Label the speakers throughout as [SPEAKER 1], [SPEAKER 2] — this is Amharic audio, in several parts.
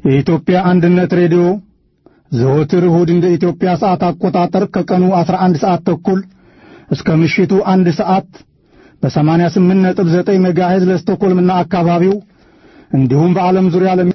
[SPEAKER 1] የኢትዮጵያ አንድነት ሬዲዮ ዘወትር እሁድ እንደ ኢትዮጵያ ሰዓት አቆጣጠር ከቀኑ 11 ሰዓት ተኩል እስከ ምሽቱ አንድ ሰዓት በ88.9 ሜጋሄዝ ለስቶኮልምና አካባቢው እንዲሁም በዓለም ዙሪያ ለሚ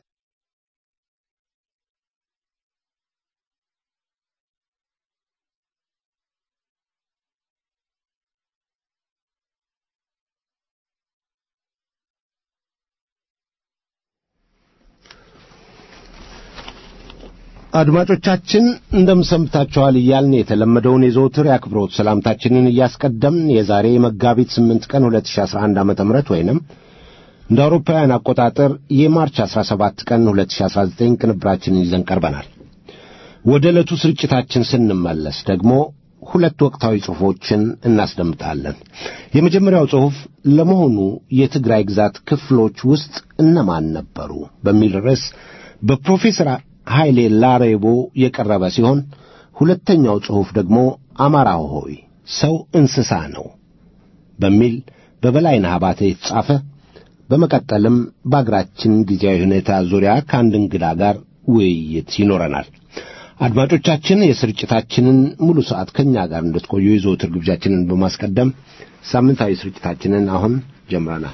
[SPEAKER 2] አድማጮቻችን እንደምሰምታችኋል እያልን የተለመደውን የዘወትር የአክብሮት ሰላምታችንን እያስቀደምን የዛሬ መጋቢት 8 ቀን 2011 ዓ.ም ወይንም እንደ አውሮፓውያን አቆጣጠር የማርች 17 ቀን 2019 ቅንብራችንን ይዘን ቀርበናል። ወደ ዕለቱ ስርጭታችን ስንመለስ ደግሞ ሁለት ወቅታዊ ጽሑፎችን እናስደምጣለን። የመጀመሪያው ጽሑፍ ለመሆኑ የትግራይ ግዛት ክፍሎች ውስጥ እነማን ነበሩ በሚል ርዕስ በፕሮፌሰር ኃይሌ ላሬቦ የቀረበ ሲሆን ሁለተኛው ጽሑፍ ደግሞ አማራ ሆይ ሰው እንስሳ ነው በሚል በበላይነህ አባተ የተጻፈ በመቀጠልም በአገራችን ጊዜያዊ ሁኔታ ዙሪያ ከአንድ እንግዳ ጋር ውይይት ይኖረናል። አድማጮቻችን የስርጭታችንን ሙሉ ሰዓት ከእኛ ጋር እንድትቆዩ የዘወትር ግብዣችንን በማስቀደም ሳምንታዊ ስርጭታችንን አሁን ጀምረናል።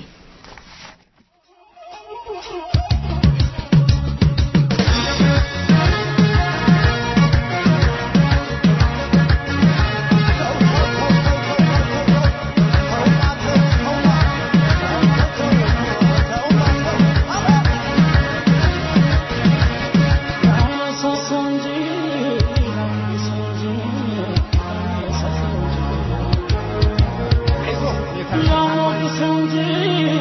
[SPEAKER 3] Thank you.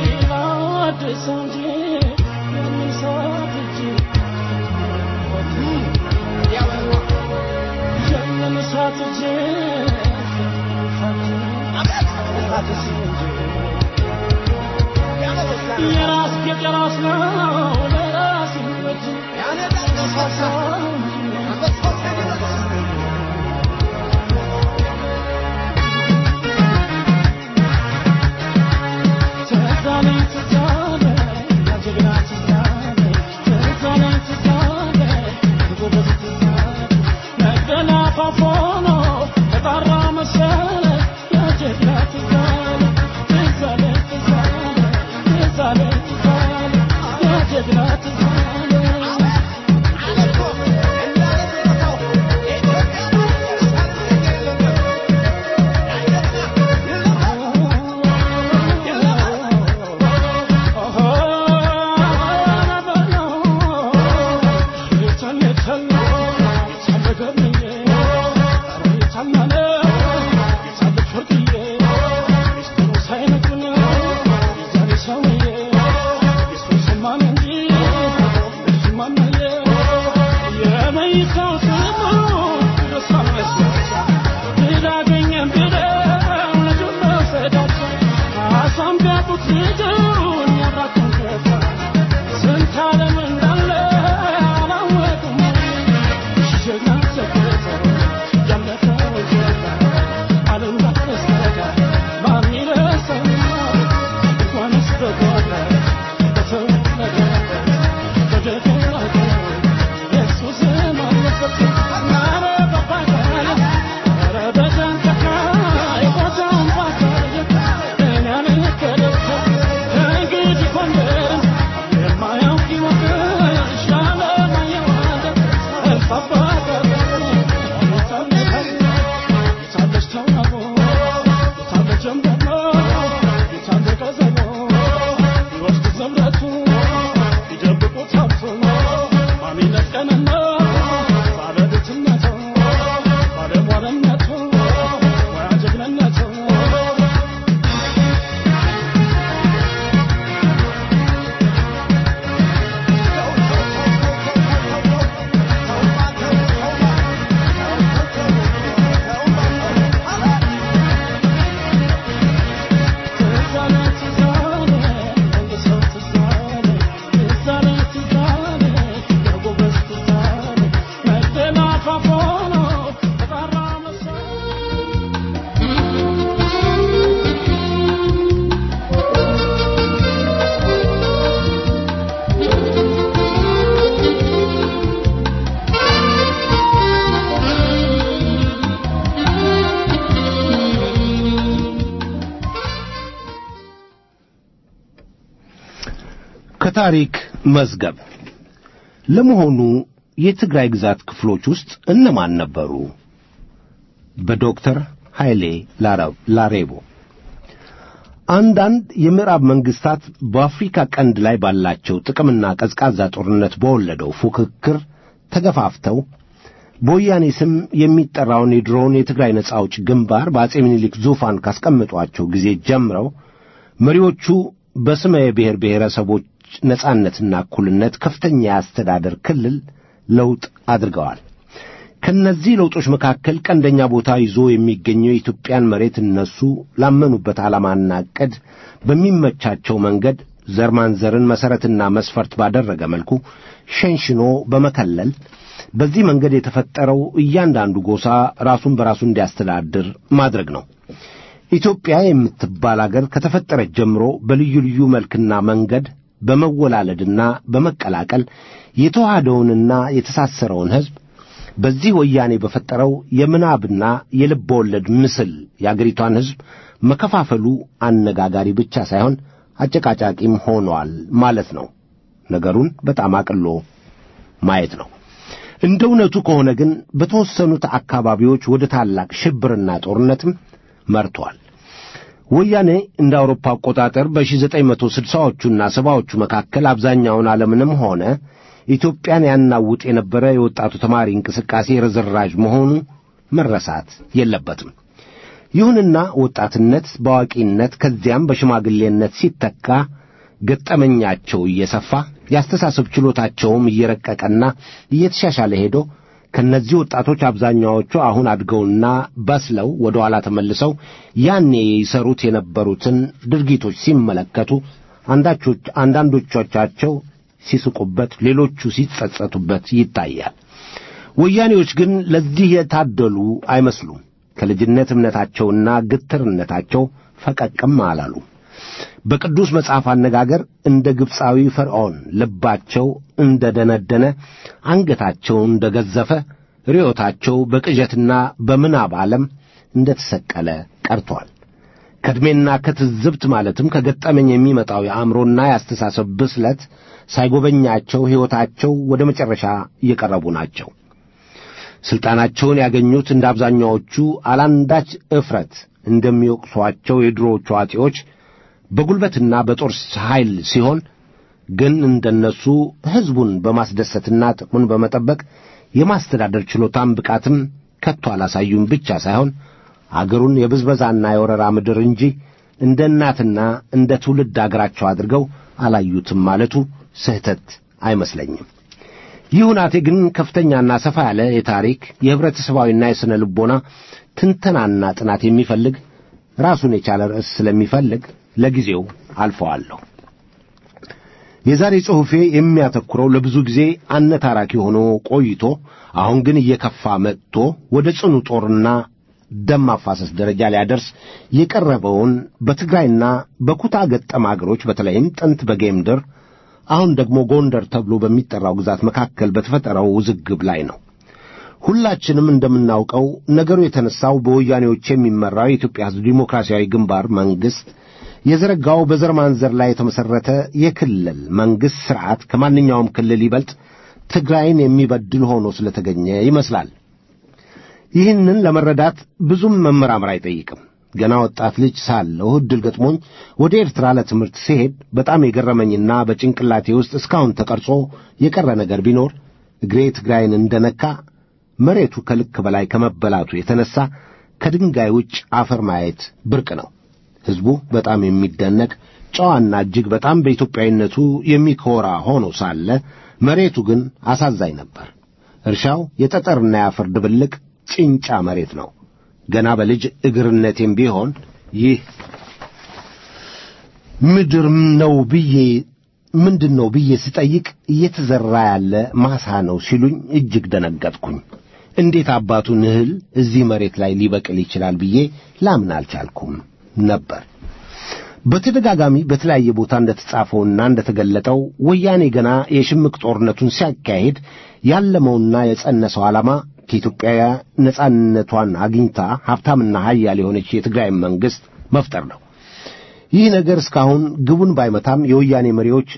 [SPEAKER 2] ከታሪክ መዝገብ ለመሆኑ የትግራይ ግዛት ክፍሎች ውስጥ እነማን ነበሩ? በዶክተር ኃይሌ ላሬቦ አንዳንድ የምዕራብ መንግስታት በአፍሪካ ቀንድ ላይ ባላቸው ጥቅምና ቀዝቃዛ ጦርነት በወለደው ፉክክር ተገፋፍተው በወያኔ ስም የሚጠራውን የድሮውን የትግራይ ነጻ አውጭ ግንባር በአጼ ምኒልክ ዙፋን ካስቀምጧቸው ጊዜ ጀምረው መሪዎቹ በስመ የብሔር ብሔረሰቦች ነጻነትና እኩልነት ከፍተኛ የአስተዳደር ክልል ለውጥ አድርገዋል። ከነዚህ ለውጦች መካከል ቀንደኛ ቦታ ይዞ የሚገኘው የኢትዮጵያን መሬት እነሱ ላመኑበት ዓላማና ዕቅድ በሚመቻቸው መንገድ ዘር ማንዘርን መሠረትና መስፈርት ባደረገ መልኩ ሸንሽኖ በመከለል በዚህ መንገድ የተፈጠረው እያንዳንዱ ጎሳ ራሱን በራሱ እንዲያስተዳድር ማድረግ ነው። ኢትዮጵያ የምትባል አገር ከተፈጠረች ጀምሮ በልዩ ልዩ መልክና መንገድ በመወላለድና በመቀላቀል የተዋሃደውንና የተሳሰረውን ሕዝብ በዚህ ወያኔ በፈጠረው የምናብና የልብ ወለድ ምስል የአገሪቷን ሕዝብ መከፋፈሉ አነጋጋሪ ብቻ ሳይሆን አጨቃጫቂም ሆኗል ማለት ነው። ነገሩን በጣም አቅሎ ማየት ነው። እንደ እውነቱ ከሆነ ግን በተወሰኑት አካባቢዎች ወደ ታላቅ ሽብርና ጦርነትም መርቷል። ወያኔ እንደ አውሮፓ አቆጣጠር በ1960ዎቹና ሰባዎቹ መካከል አብዛኛውን ዓለምንም ሆነ ኢትዮጵያን ያናውጥ የነበረ የወጣቱ ተማሪ እንቅስቃሴ ርዝራዥ መሆኑ መረሳት የለበትም። ይሁንና ወጣትነት በአዋቂነት ከዚያም በሽማግሌነት ሲተካ ገጠመኛቸው እየሰፋ የአስተሳሰብ ችሎታቸውም እየረቀቀና እየተሻሻለ ሄዶ ከእነዚህ ወጣቶች አብዛኛዎቹ አሁን አድገውና በስለው ወደ ኋላ ተመልሰው ያኔ ይሰሩት የነበሩትን ድርጊቶች ሲመለከቱ አንዳንዶቻቸው ሲስቁበት፣ ሌሎቹ ሲጸጸቱበት ይታያል። ወያኔዎች ግን ለዚህ የታደሉ አይመስሉም። ከልጅነት እምነታቸውና ግትርነታቸው ፈቀቅም አላሉ። በቅዱስ መጽሐፍ አነጋገር እንደ ግብፃዊ ፈርዖን ልባቸው እንደ ደነደነ፣ አንገታቸው እንደ ገዘፈ፣ ርዮታቸው በቅዠትና በምናብ ዓለም እንደ ተሰቀለ ቀርቷል። ከዕድሜና ከትዝብት ማለትም ከገጠመኝ የሚመጣው የአእምሮና የአስተሳሰብ ብስለት ሳይጎበኛቸው ሕይወታቸው ወደ መጨረሻ እየቀረቡ ናቸው። ሥልጣናቸውን ያገኙት እንደ አብዛኛዎቹ አላንዳች እፍረት እንደሚወቅሷቸው የድሮዎቹ አጤዎች በጉልበትና በጦር ኃይል ሲሆን ግን እንደነሱ ሕዝቡን በማስደሰትና ጥቅሙን በመጠበቅ የማስተዳደር ችሎታም ብቃትም ከቶ አላሳዩም ብቻ ሳይሆን አገሩን የብዝበዛና የወረራ ምድር እንጂ እንደ እናትና እንደ ትውልድ አገራቸው አድርገው አላዩትም ማለቱ ስህተት አይመስለኝም። ይህ ሁናቴ ግን ከፍተኛና ሰፋ ያለ የታሪክ የኅብረተሰባዊና የሥነ ልቦና ትንተናና ጥናት የሚፈልግ ራሱን የቻለ ርዕስ ስለሚፈልግ ለጊዜው አልፈዋለሁ። የዛሬ ጽሑፌ የሚያተኩረው ለብዙ ጊዜ አነታራኪ ሆኖ ቆይቶ አሁን ግን እየከፋ መጥቶ ወደ ጽኑ ጦርና ደም ማፋሰስ ደረጃ ሊያደርስ የቀረበውን በትግራይና በኩታ ገጠም አገሮች በተለይም ጥንት በጌምድር አሁን ደግሞ ጎንደር ተብሎ በሚጠራው ግዛት መካከል በተፈጠረው ውዝግብ ላይ ነው። ሁላችንም እንደምናውቀው ነገሩ የተነሳው በወያኔዎች የሚመራው የኢትዮጵያ ሕዝብ ዲሞክራሲያዊ ግንባር መንግሥት የዘረጋው በዘር ማንዘር ላይ የተመሠረተ የክልል መንግሥት ሥርዓት ከማንኛውም ክልል ይበልጥ ትግራይን የሚበድል ሆኖ ስለተገኘ ይመስላል። ይህንን ለመረዳት ብዙም መመራመር አይጠይቅም። ገና ወጣት ልጅ ሳለሁ ዕድል ገጥሞኝ ወደ ኤርትራ ለትምህርት ሲሄድ በጣም የገረመኝና በጭንቅላቴ ውስጥ እስካሁን ተቀርጾ የቀረ ነገር ቢኖር እግሬ ትግራይን እንደነካ መሬቱ ከልክ በላይ ከመበላቱ የተነሣ ከድንጋይ ውጭ አፈር ማየት ብርቅ ነው። ሕዝቡ በጣም የሚደነቅ ጨዋና እጅግ በጣም በኢትዮጵያዊነቱ የሚኮራ ሆኖ ሳለ መሬቱ ግን አሳዛኝ ነበር። እርሻው የጠጠርና የአፈር ድብልቅ ጭንጫ መሬት ነው። ገና በልጅ እግርነቴም ቢሆን ይህ ምድር ነው ብዬ ምንድን ነው ብዬ ስጠይቅ እየተዘራ ያለ ማሳ ነው ሲሉኝ እጅግ ደነገጥኩኝ። እንዴት አባቱን እህል እዚህ መሬት ላይ ሊበቅል ይችላል ብዬ ላምን አልቻልኩም ነበር። በተደጋጋሚ በተለያየ ቦታ እንደተጻፈውና እንደተገለጠው ወያኔ ገና የሽምቅ ጦርነቱን ሲያካሄድ ያለመውና የጸነሰው ዓላማ ከኢትዮጵያ ነጻነቷን አግኝታ ሀብታምና ሀያል የሆነች የትግራይ መንግሥት መፍጠር ነው። ይህ ነገር እስካሁን ግቡን ባይመታም የወያኔ መሪዎች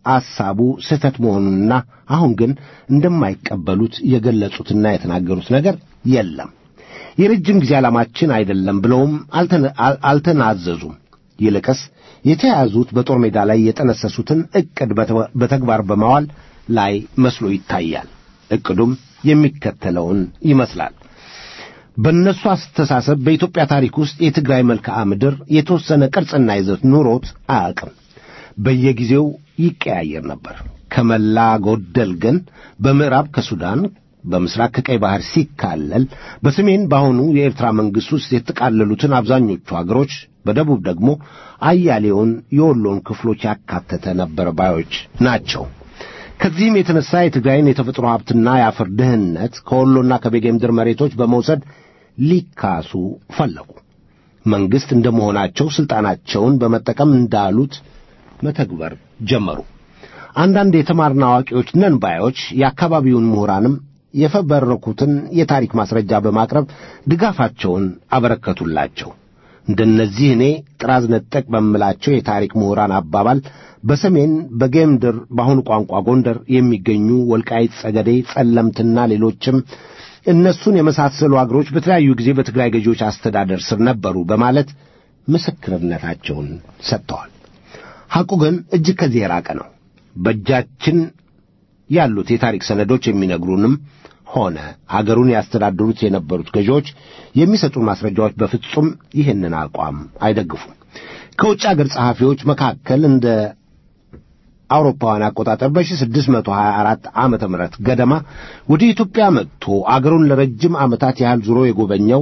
[SPEAKER 2] አሳቡ ስህተት መሆኑንና አሁን ግን እንደማይቀበሉት የገለጹትና የተናገሩት ነገር የለም። የረጅም ጊዜ ዓላማችን አይደለም ብለውም አልተናዘዙም። ይልቅስ የተያዙት በጦር ሜዳ ላይ የጠነሰሱትን ዕቅድ በተግባር በማዋል ላይ መስሎ ይታያል። ዕቅዱም የሚከተለውን ይመስላል። በእነሱ አስተሳሰብ በኢትዮጵያ ታሪክ ውስጥ የትግራይ መልክዓ ምድር የተወሰነ ቅርጽና ይዘት ኑሮት አያውቅም። በየጊዜው ይቀያየር ነበር። ከመላ ጎደል ግን በምዕራብ ከሱዳን፣ በምስራቅ ከቀይ ባህር ሲካለል፣ በሰሜን በአሁኑ የኤርትራ መንግሥት ውስጥ የተጠቃለሉትን አብዛኞቹ አገሮች፣ በደቡብ ደግሞ አያሌውን የወሎን ክፍሎች ያካተተ ነበር ባዮች ናቸው። ከዚህም የተነሳ የትግራይን የተፈጥሮ ሀብትና የአፈር ድህነት ከወሎና ከቤጌ ምድር መሬቶች በመውሰድ ሊካሱ ፈለጉ። መንግሥት እንደመሆናቸው ሥልጣናቸውን በመጠቀም እንዳሉት መተግበር ጀመሩ። አንዳንድ የተማርና አዋቂዎች ነን ባዮች የአካባቢውን ምሁራንም የፈበረኩትን የታሪክ ማስረጃ በማቅረብ ድጋፋቸውን አበረከቱላቸው። እንደነዚህ እኔ ጥራዝ ነጠቅ በምላቸው የታሪክ ምሁራን አባባል በሰሜን በጌምድር በአሁኑ ቋንቋ ጎንደር የሚገኙ ወልቃይት፣ ጸገዴ፣ ጸለምትና ሌሎችም እነሱን የመሳሰሉ አገሮች በተለያዩ ጊዜ በትግራይ ገዢዎች አስተዳደር ስር ነበሩ በማለት ምስክርነታቸውን ሰጥተዋል። ሐቁ ግን እጅግ ከዚህ የራቀ ነው። በእጃችን ያሉት የታሪክ ሰነዶች የሚነግሩንም ሆነ አገሩን ያስተዳድሩት የነበሩት ገዢዎች የሚሰጡን ማስረጃዎች በፍጹም ይህንን አቋም አይደግፉም። ከውጭ አገር ጸሐፊዎች መካከል እንደ አውሮፓውያን አቆጣጠር በ1624 ዓመተ ምህረት ገደማ ወደ ኢትዮጵያ መጥቶ አገሩን ለረጅም ዓመታት ያህል ዙሮ የጎበኘው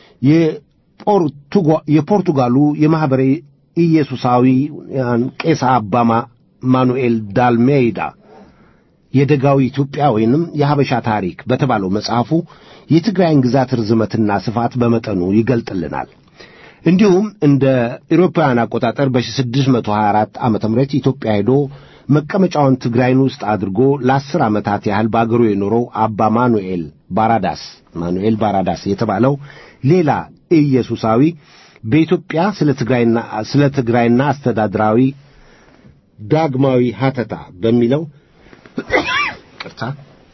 [SPEAKER 2] የፖርቱጋሉ የማኅበረ ኢየሱሳዊያን ቄስ አባ ማኑኤል ዳልሜይዳ የደጋዊ ኢትዮጵያ ወይንም የሐበሻ ታሪክ በተባለው መጽሐፉ የትግራይን ግዛት ርዝመትና ስፋት በመጠኑ ይገልጥልናል። እንዲሁም እንደ ኢሮፓውያን አቆጣጠር በ1624 ዓመተ ምህረት ኢትዮጵያ ሄዶ መቀመጫውን ትግራይን ውስጥ አድርጎ ለአስር ዓመታት ያህል በአገሩ የኖረው አባ ማኑኤል ባራዳስ ማኑኤል ባራዳስ የተባለው ሌላ ኢየሱሳዊ በኢትዮጵያ ስለ ትግራይና ስለ ትግራይና አስተዳድራዊ ዳግማዊ ሀተታ በሚለው ቅርታ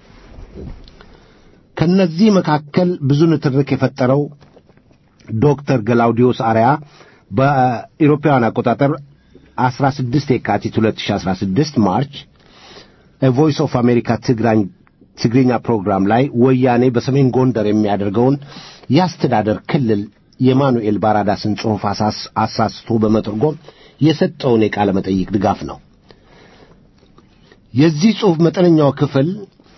[SPEAKER 2] ከነዚህ መካከል ብዙ ንትርክ የፈጠረው ዶክተር ገላውዲዮስ አርያ በኢሮፓውያን አቆጣጠር 16 የካቲት 2016 ማርች ቮይስ ኦፍ አሜሪካ ትግርኛ ፕሮግራም ላይ ወያኔ በሰሜን ጎንደር የሚያደርገውን የአስተዳደር ክልል የማኑኤል ባራዳስን ጽሑፍ አሳስቶ በመተርጎም የሰጠውን የቃለ መጠይቅ ድጋፍ ነው። የዚህ ጽሑፍ መጠነኛው ክፍል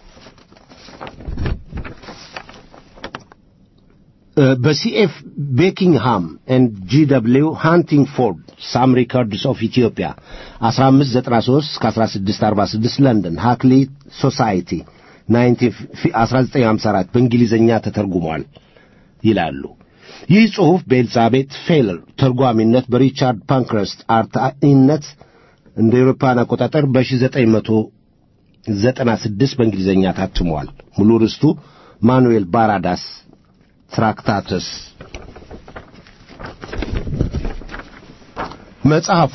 [SPEAKER 2] በሲኤፍ ቤኪንግሃም ኤንድ ጂ ደብሊው ሃንቲንግፎርድ ሳም ሪከርድስ ኦፍ ኢትዮጵያ 1593 እስከ 1646 ለንደን ሃክሊ ሶሳይቲ 1954 በእንግሊዝኛ ተተርጉሟል ይላሉ። ይህ ጽሑፍ በኤልዛቤት ፌለር ተርጓሚነት በሪቻርድ ፓንክረስት አርታኢነት እንደ ኤውሮፓን አቆጣጠር በ1996 በእንግሊዝኛ ታትሟል። ሙሉ ርስቱ ማኑኤል ባራዳስ ትራክታትስ መጽሐፉ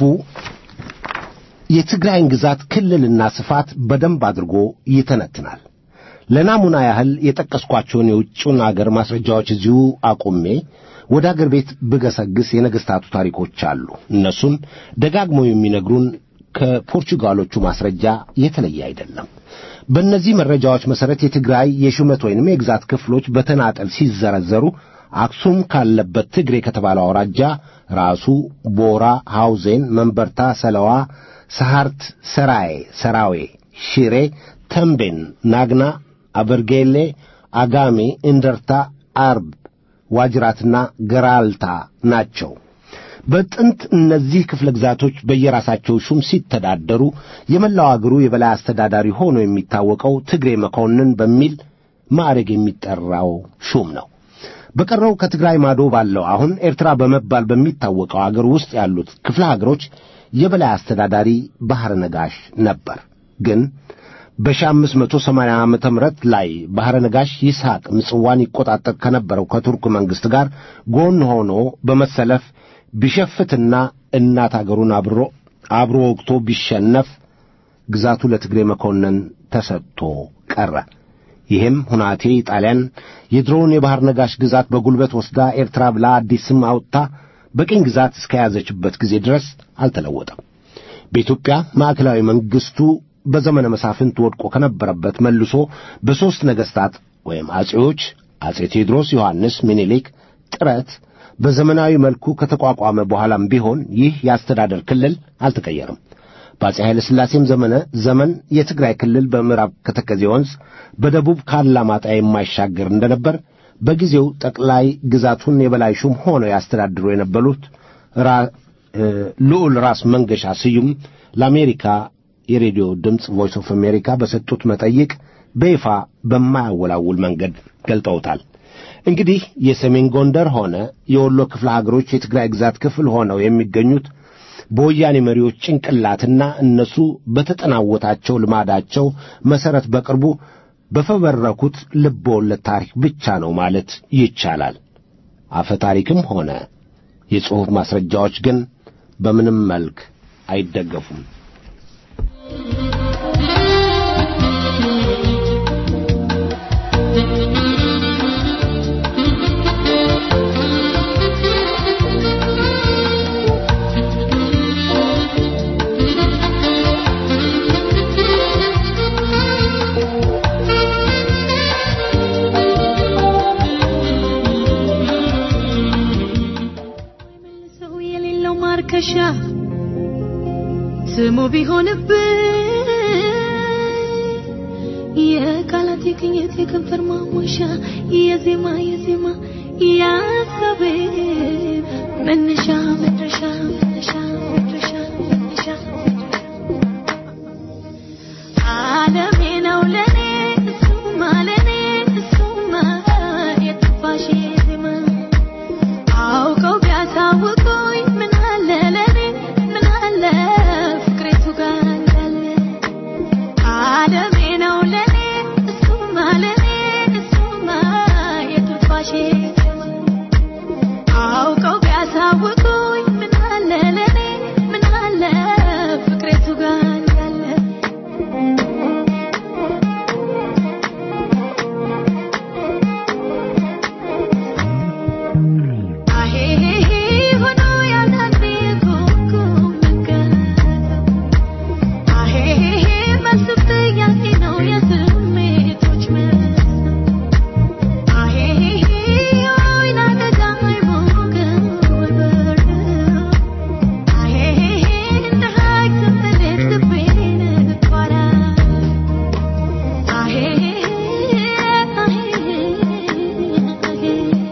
[SPEAKER 2] የትግራይን ግዛት ክልልና ስፋት በደንብ አድርጎ ይተነትናል። ለናሙና ያህል የጠቀስኳቸውን የውጭውን አገር ማስረጃዎች እዚሁ አቁሜ ወደ አገር ቤት ብገሰግስ የነገሥታቱ ታሪኮች አሉ። እነሱን ደጋግመው የሚነግሩን ከፖርቹጋሎቹ ማስረጃ የተለየ አይደለም። በእነዚህ መረጃዎች መሠረት የትግራይ የሹመት ወይንም የግዛት ክፍሎች በተናጠል ሲዘረዘሩ አክሱም ካለበት ትግሬ ከተባለው አውራጃ ራሱ ቦራ፣ ሐውዜን፣ መንበርታ፣ ሰለዋ፣ ሰሃርት፣ ሰራዬ፣ ሰራዌ፣ ሽሬ፣ ተምቤን፣ ናግና፣ አበርጌሌ፣ አጋሜ፣ እንደርታ፣ አርብ፣ ዋጅራትና ገራልታ ናቸው። በጥንት እነዚህ ክፍለ ግዛቶች በየራሳቸው ሹም ሲተዳደሩ የመላው አገሩ የበላይ አስተዳዳሪ ሆኖ የሚታወቀው ትግሬ መኮንን በሚል ማዕረግ የሚጠራው ሹም ነው። በቀረው ከትግራይ ማዶ ባለው አሁን ኤርትራ በመባል በሚታወቀው አገር ውስጥ ያሉት ክፍለ ሀገሮች የበላይ አስተዳዳሪ ባሕረ ነጋሽ ነበር። ግን በ1580 ዓመተ ምህረት ላይ ባሕረ ነጋሽ ይስሐቅ ምጽዋን ይቆጣጠር ከነበረው ከቱርክ መንግሥት ጋር ጎን ሆኖ በመሰለፍ ቢሸፍትና እናት አገሩን አብሮ አብሮ ወግቶ ቢሸነፍ ግዛቱ ለትግሬ መኮንን ተሰጥቶ ቀረ። ይህም ሁናቴ ጣሊያን የድሮውን የባሕር ነጋሽ ግዛት በጉልበት ወስዳ ኤርትራ ብላ አዲስ ስም አውጥታ በቅኝ ግዛት እስከያዘችበት ጊዜ ድረስ አልተለወጠም። በኢትዮጵያ ማዕከላዊ መንግሥቱ በዘመነ መሳፍንት ወድቆ ከነበረበት መልሶ በሦስት ነገሥታት ወይም አጼዎች አጼ ቴዎድሮስ፣ ዮሐንስ፣ ምኒልክ ጥረት በዘመናዊ መልኩ ከተቋቋመ በኋላም ቢሆን ይህ የአስተዳደር ክልል አልተቀየረም። በአጼ ኃይለ ሥላሴም ዘመነ ዘመን የትግራይ ክልል በምዕራብ ከተከዜ ወንዝ በደቡብ ካላማጣ የማይሻገር እንደነበር በጊዜው ጠቅላይ ግዛቱን የበላይ ሹም ሆነው ያስተዳድሩ የነበሩት ልዑል ራስ መንገሻ ስዩም ለአሜሪካ የሬዲዮ ድምፅ ቮይስ ኦፍ አሜሪካ በሰጡት መጠይቅ በይፋ በማያወላውል መንገድ ገልጠውታል። እንግዲህ የሰሜን ጎንደር ሆነ የወሎ ክፍለ ሀገሮች የትግራይ ግዛት ክፍል ሆነው የሚገኙት በወያኔ መሪዎች ጭንቅላትና እነሱ በተጠናወታቸው ልማዳቸው መሠረት በቅርቡ በፈበረኩት ልብ ወለድ ታሪክ ብቻ ነው ማለት ይቻላል። አፈ ታሪክም ሆነ የጽሑፍ ማስረጃዎች ግን በምንም መልክ አይደገፉም።
[SPEAKER 3] ሰው የሌለው ማርከሻ ስሙ ቢሆንብን የቃላት የቅኝት የከንፈር ማሞሻ የዜማ የዜማ የሀሳቤ መነሻ መድረሻ መነሻ መድረሻ መነሻ ዓለሜ ነው ለኔ እሱማ ለኔ እሱማ የትንፋሼ ዜማ አውቀው ቢያሳውቁኝ ምን አለ ለኔ ምን አለ ፍቅሬቱ ጋር እንዳለ ዓለሜ ነው ለኔ እሱማ ለኔ እሱማ የትንፋሼ ዜማ አውቀው ቢያሳውቁኝ ምን አለ ለኔ ምን አለ ፍቅሬቱ ጋር እንዳለ አሄሄሄ ሆኖ ያላንዴ ኮኮ መገለጥ አሄሄሄ መልስ ጥያቄ ነው የስሜቶች መልስ አሄሄሄ ወይና ደጋ አይሞቅም ወይ በርድም አሄሄሄ እንደ ሀይቅ ስንሌት ልቤን እኳራለሁ አሄሄሄ አሄሄሄ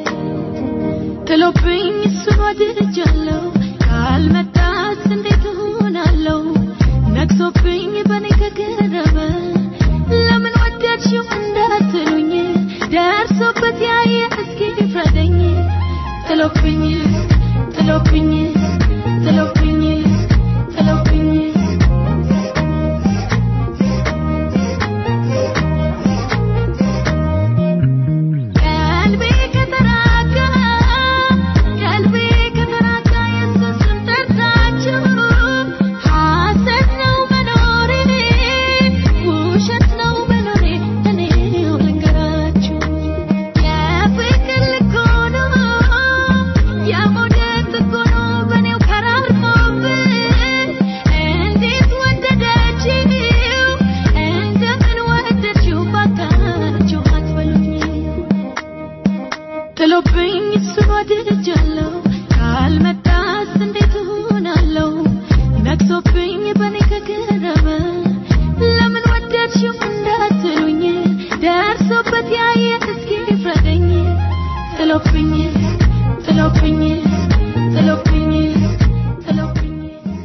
[SPEAKER 3] ጥሎብኝ እሱን ወድጃለሁ ካልመጣስ እንዴት እሆናለሁ ነግሶብኝ በኔ ከገረመ ለምን ወደድሽው እንዳትሉኝ ደርሶበት ያየ እስኪ ፍረደኝ ጥሎብኝ ጥሎብኝ ጥሎብኝ ጥሎብኝ ቀልቤ ከተራጋ ቀልቤ ከተራጋ ኢየሱስን ጠርታችሁ ሐሰት ነው መኖሬ ውሸት ነው መኖሬ እኔው ልንገራችሁ የፍቅር ልክ ሆኖ የመውደድ ጥግ ሆኖ በእኔው ከራርሞብን እንዴት ወደደችው እንደምን ወደድሽው ባካችሁ አትበሉኝ ጥሎብኝ እሱን ወድጃለሁ ካልመጣስ እንዴት እሆናለሁ ነግሶብኝ በኔ ከገረመ ለምን ወደድሽው እንዳትሉኝ ደርሶበት ያየ እስኪ ፍረደኝ ጥሎብኝ ጥሎብኝ ጥሎብኝ ጥሎብኝ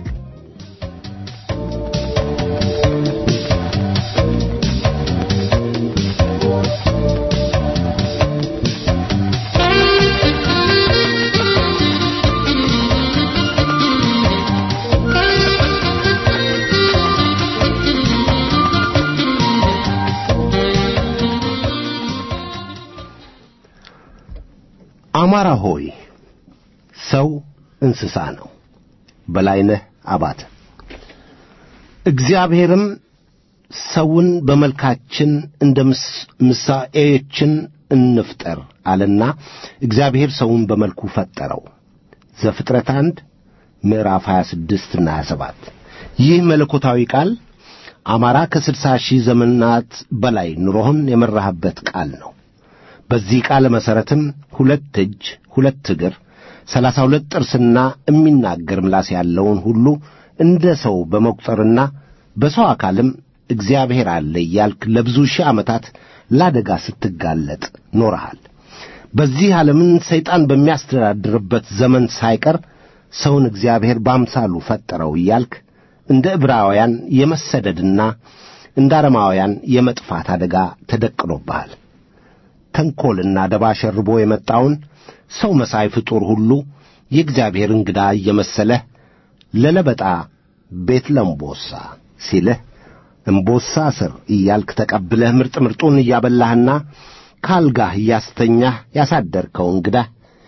[SPEAKER 2] አማራ ሆይ ሰው እንስሳ ነው። በላይነህ አባተ እግዚአብሔርም ሰውን በመልካችን እንደ ምሳኤችን እንፍጠር አለና እግዚአብሔር ሰውን በመልኩ ፈጠረው። ዘፍጥረት አንድ ምዕራፍ 26 እና 27። ይህ መለኮታዊ ቃል አማራ ከስድሳ ሺህ ዘመናት በላይ ኑሮህን የመራህበት ቃል ነው። በዚህ ቃል መሠረትም ሁለት እጅ፣ ሁለት እግር፣ ሰላሳ ሁለት ጥርስና የሚናገር ምላስ ያለውን ሁሉ እንደ ሰው በመቁጠርና በሰው አካልም እግዚአብሔር አለ እያልክ ለብዙ ሺህ ዓመታት ለአደጋ ስትጋለጥ ኖረሃል። በዚህ ዓለምን ሰይጣን በሚያስተዳድርበት ዘመን ሳይቀር ሰውን እግዚአብሔር በአምሳሉ ፈጠረው እያልክ እንደ ዕብራውያን የመሰደድና እንደ አረማውያን የመጥፋት አደጋ ተደቅኖብሃል። ተንኰልና ደባ ሸርቦ የመጣውን ሰው መሳይ ፍጡር ሁሉ የእግዚአብሔር እንግዳ እየመሰለህ ለለበጣ ቤት ለምቦሳ ሲልህ እምቦሳ ስር እያልክ ተቀብለህ ምርጥ ምርጡን እያበላህና ካልጋህ እያስተኛህ ያሳደርከው እንግዳህ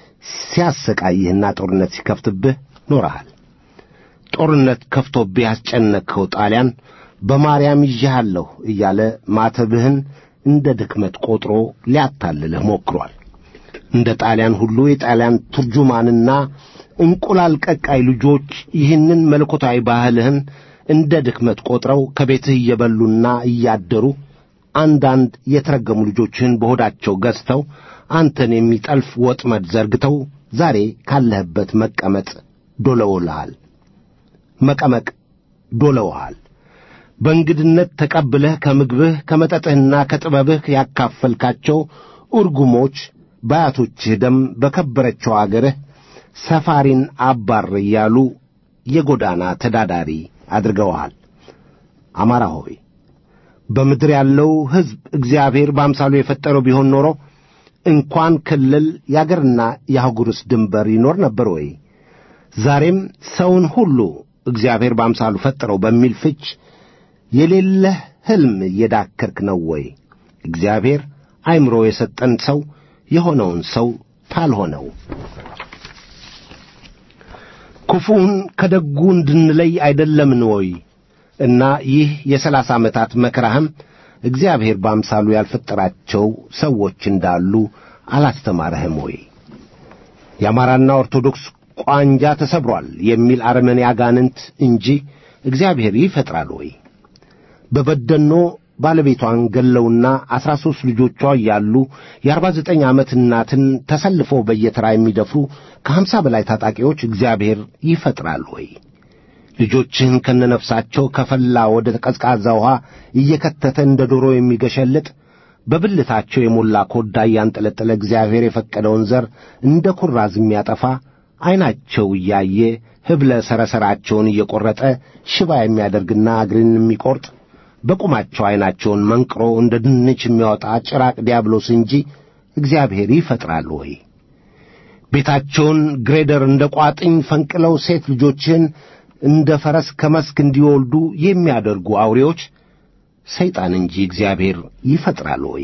[SPEAKER 2] ሲያሰቃይህና ጦርነት ሲከፍትብህ ኖረሃል። ጦርነት ከፍቶብህ ያስጨነቅኸው ጣሊያን በማርያም ይዤሃለሁ እያለ ማተብህን እንደ ድክመት ቈጥሮ ሊያታልልህ ሞክሯል። እንደ ጣሊያን ሁሉ የጣሊያን ቱርጁማንና እንቁላል ቀቃይ ልጆች ይህንን መለኮታዊ ባህልህን እንደ ድክመት ቈጥረው ከቤትህ እየበሉና እያደሩ አንዳንድ የተረገሙ ልጆችህን በሆዳቸው ገዝተው አንተን የሚጠልፍ ወጥመድ ዘርግተው ዛሬ ካለህበት መቀመጥ ዶለውልሃል መቀመቅ ዶለውሃል። በእንግድነት ተቀብለህ ከምግብህ ከመጠጥህና ከጥበብህ ያካፈልካቸው እርጉሞች በአያቶችህ ደም በከበረችው አገርህ ሰፋሪን አባር እያሉ የጎዳና ተዳዳሪ አድርገውሃል። አማራ ሆይ በምድር ያለው ሕዝብ እግዚአብሔር በአምሳሉ የፈጠረው ቢሆን ኖሮ እንኳን ክልል የአገርና የአህጉርስ ድንበር ይኖር ነበር ወይ? ዛሬም ሰውን ሁሉ እግዚአብሔር በአምሳሉ ፈጠረው በሚል ፍች የሌለህ ሕልም እየዳከርክ ነው ወይ? እግዚአብሔር አእምሮ የሰጠን ሰው የሆነውን ሰው ታልሆነው ክፉውን ከደጉ እንድንለይ አይደለምን ወይ? እና ይህ የሰላሳ ዓመታት መከራህም እግዚአብሔር በአምሳሉ ያልፈጠራቸው ሰዎች እንዳሉ አላስተማረህም ወይ? የአማራና ኦርቶዶክስ ቋንጃ ተሰብሯል የሚል አረመኔ አጋንንት እንጂ እግዚአብሔር ይፈጥራል ወይ? በበደኖ ባለቤቷን ገለውና አሥራ ሦስት ልጆቿ እያሉ የአርባ ዘጠኝ ዓመት እናትን ተሰልፈው በየተራ የሚደፍሩ ከሀምሳ በላይ ታጣቂዎች እግዚአብሔር ይፈጥራል ወይ? ልጆችህን ከነነፍሳቸው ከፈላ ወደ ቀዝቃዛ ውኃ እየከተተ እንደ ዶሮ የሚገሸልጥ በብልታቸው የሞላ ኮዳ እያንጠለጠለ እግዚአብሔር የፈቀደውን ዘር እንደ ኩራዝ የሚያጠፋ ዐይናቸው እያየ ህብለ ሰረሰራቸውን እየቈረጠ ሽባ የሚያደርግና እግርን የሚቈርጥ በቁማቸው ዐይናቸውን መንቅሮ እንደ ድንች የሚያወጣ ጭራቅ ዲያብሎስ እንጂ እግዚአብሔር ይፈጥራል ወይ? ቤታቸውን ግሬደር እንደ ቋጥኝ ፈንቅለው ሴት ልጆችህን እንደ ፈረስ ከመስክ እንዲወልዱ የሚያደርጉ አውሬዎች ሰይጣን እንጂ እግዚአብሔር ይፈጥራል ወይ?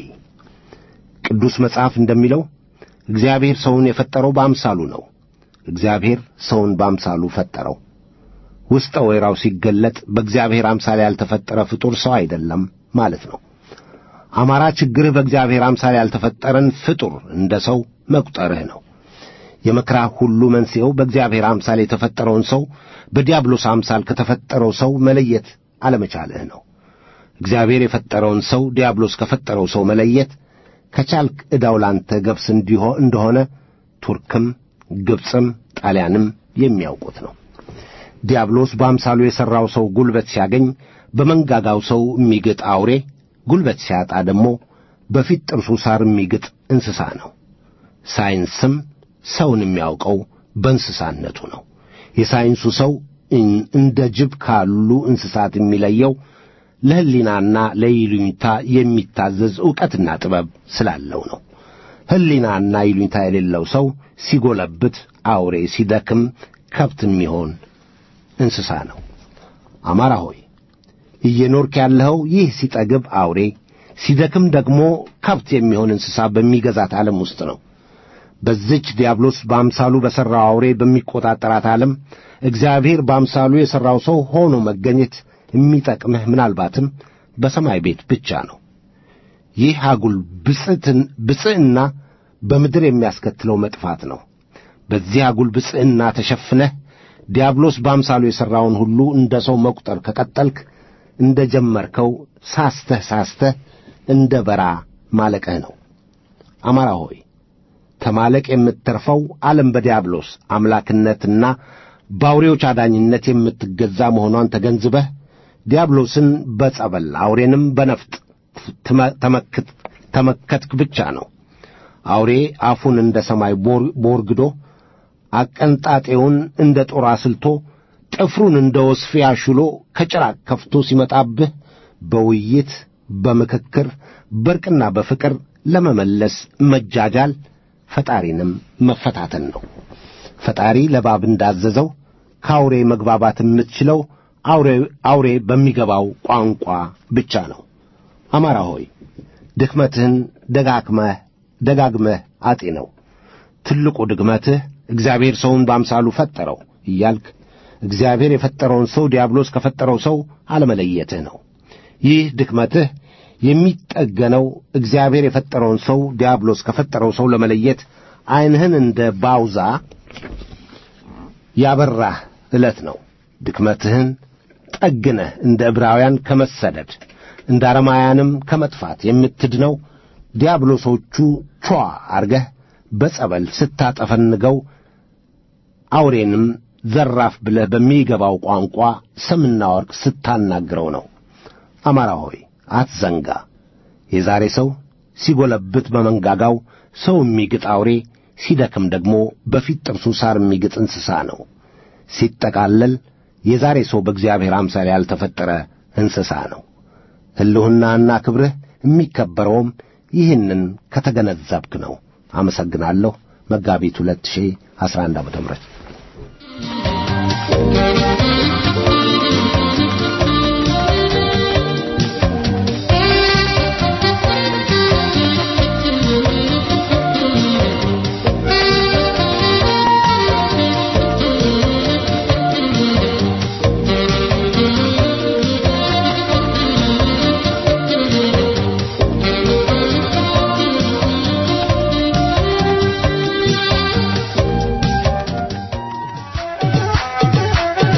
[SPEAKER 2] ቅዱስ መጽሐፍ እንደሚለው እግዚአብሔር ሰውን የፈጠረው በአምሳሉ ነው። እግዚአብሔር ሰውን በአምሳሉ ፈጠረው። ውስጠ ወይራው ሲገለጥ በእግዚአብሔር አምሳል ያልተፈጠረ ፍጡር ሰው አይደለም ማለት ነው። አማራ ችግርህ በእግዚአብሔር አምሳል ያልተፈጠረን ፍጡር እንደ ሰው መቁጠርህ ነው። የመከራህ ሁሉ መንስኤው በእግዚአብሔር አምሳል የተፈጠረውን ሰው በዲያብሎስ አምሳል ከተፈጠረው ሰው መለየት አለመቻልህ ነው። እግዚአብሔር የፈጠረውን ሰው ዲያብሎስ ከፈጠረው ሰው መለየት ከቻልክ ዕዳው ላንተ ገብስ እንዲሆ እንደሆነ ቱርክም ግብፅም ጣሊያንም የሚያውቁት ነው። ዲያብሎስ በአምሳሉ የሠራው ሰው ጉልበት ሲያገኝ በመንጋጋው ሰው የሚግጥ አውሬ፣ ጉልበት ሲያጣ ደግሞ በፊት ጥርሱ ሳር የሚግጥ እንስሳ ነው። ሳይንስም ሰውን የሚያውቀው በእንስሳነቱ ነው። የሳይንሱ ሰው እንደ ጅብ ካሉ እንስሳት የሚለየው ለሕሊናና ለይሉኝታ የሚታዘዝ ዕውቀትና ጥበብ ስላለው ነው። ሕሊናና ይሉኝታ የሌለው ሰው ሲጎለብት አውሬ፣ ሲደክም ከብት የሚሆን እንስሳ ነው። አማራ ሆይ እየኖርክ ያለኸው ይህ ሲጠግብ አውሬ፣ ሲደክም ደግሞ ከብት የሚሆን እንስሳ በሚገዛት ዓለም ውስጥ ነው። በዚች ዲያብሎስ በአምሳሉ በሠራው አውሬ በሚቈጣጠራት ዓለም እግዚአብሔር በአምሳሉ የሠራው ሰው ሆኖ መገኘት የሚጠቅምህ ምናልባትም በሰማይ ቤት ብቻ ነው። ይህ አጉል ብፅዕትን- ብፅዕና በምድር የሚያስከትለው መጥፋት ነው። በዚህ አጉል ብፅዕና ተሸፍነህ ዲያብሎስ በአምሳሉ የሠራውን ሁሉ እንደ ሰው መቁጠር ከቀጠልክ እንደ ጀመርከው ሳስተህ ሳስተህ እንደ በራ ማለቅህ ነው። አማራ ሆይ ተማለቅ የምትተርፈው ዓለም በዲያብሎስ አምላክነትና በአውሬዎች አዳኝነት የምትገዛ መሆኗን ተገንዝበህ ዲያብሎስን በጸበል አውሬንም በነፍጥ ትመ- ተመክት ተመከትክ ብቻ ነው። አውሬ አፉን እንደ ሰማይ ቦር- ቦርግዶ አቀንጣጤውን እንደ ጦር አስልቶ ጥፍሩን እንደ ወስፌ አሹሎ ከጭራቅ ከፍቶ ሲመጣብህ በውይይት በምክክር በርቅና በፍቅር ለመመለስ መጃጃል ፈጣሪንም መፈታተን ነው። ፈጣሪ ለእባብ እንዳዘዘው ከአውሬ መግባባት የምትችለው አውሬ አውሬ በሚገባው ቋንቋ ብቻ ነው። አማራ ሆይ ድክመትህን ደጋግመህ ደጋግመህ አጤነው። ትልቁ ድክመትህ እግዚአብሔር ሰውን በአምሳሉ ፈጠረው እያልክ እግዚአብሔር የፈጠረውን ሰው ዲያብሎስ ከፈጠረው ሰው አለመለየትህ ነው። ይህ ድክመትህ የሚጠገነው እግዚአብሔር የፈጠረውን ሰው ዲያብሎስ ከፈጠረው ሰው ለመለየት ዐይንህን እንደ ባውዛ ያበራህ ዕለት ነው። ድክመትህን ጠግነህ እንደ ዕብራውያን ከመሰደድ እንደ አረማውያንም ከመጥፋት የምትድነው ዲያብሎሶቹ ቿ አርገህ በጸበል ስታጠፈንገው አውሬንም ዘራፍ ብለህ በሚገባው ቋንቋ ሰምና ወርቅ ስታናግረው ነው። አማራ ሆይ አትዘንጋ። የዛሬ ሰው ሲጎለብት በመንጋጋው ሰው የሚግጥ አውሬ፣ ሲደክም ደግሞ በፊት ጥርሱ ሳር የሚግጥ እንስሳ ነው። ሲጠቃለል የዛሬ ሰው በእግዚአብሔር አምሳል ያልተፈጠረ እንስሳ ነው። ሕልውናና ክብርህ የሚከበረውም ይህንን ከተገነዘብክ ነው። አመሰግናለሁ። መጋቢት 2011 ዓመተ ምህረት
[SPEAKER 3] Thank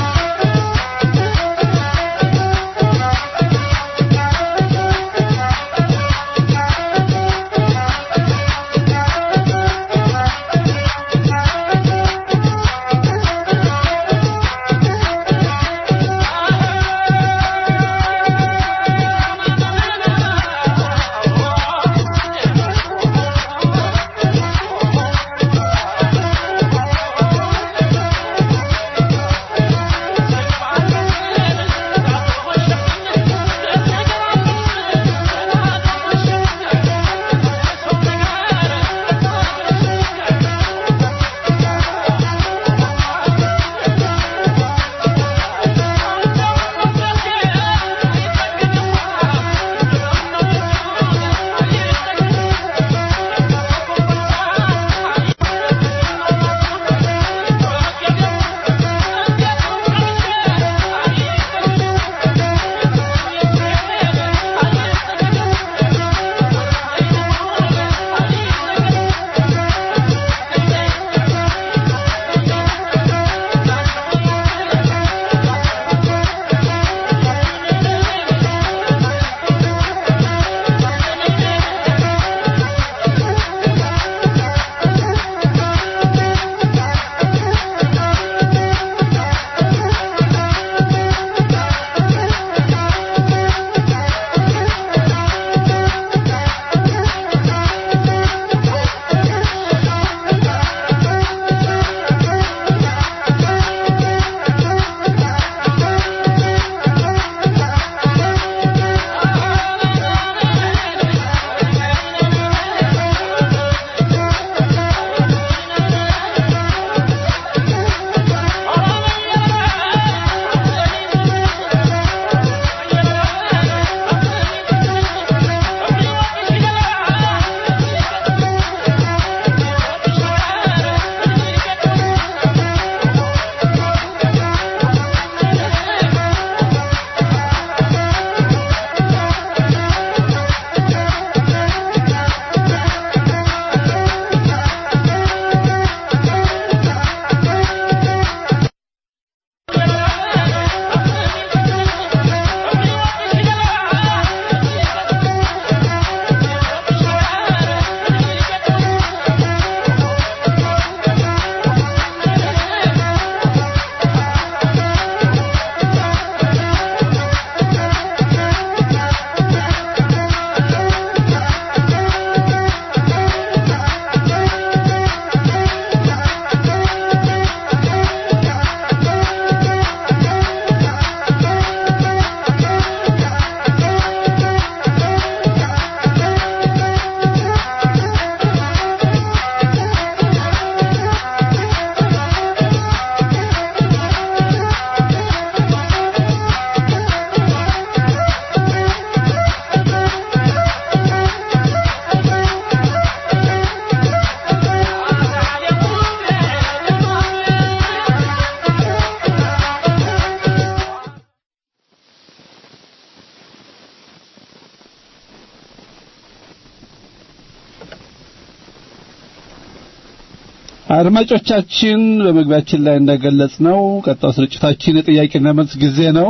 [SPEAKER 4] አድማጮቻችን በመግቢያችን ላይ እንደገለጽ ነው ቀጣው ስርጭታችን የጥያቄና መልስ ጊዜ ነው።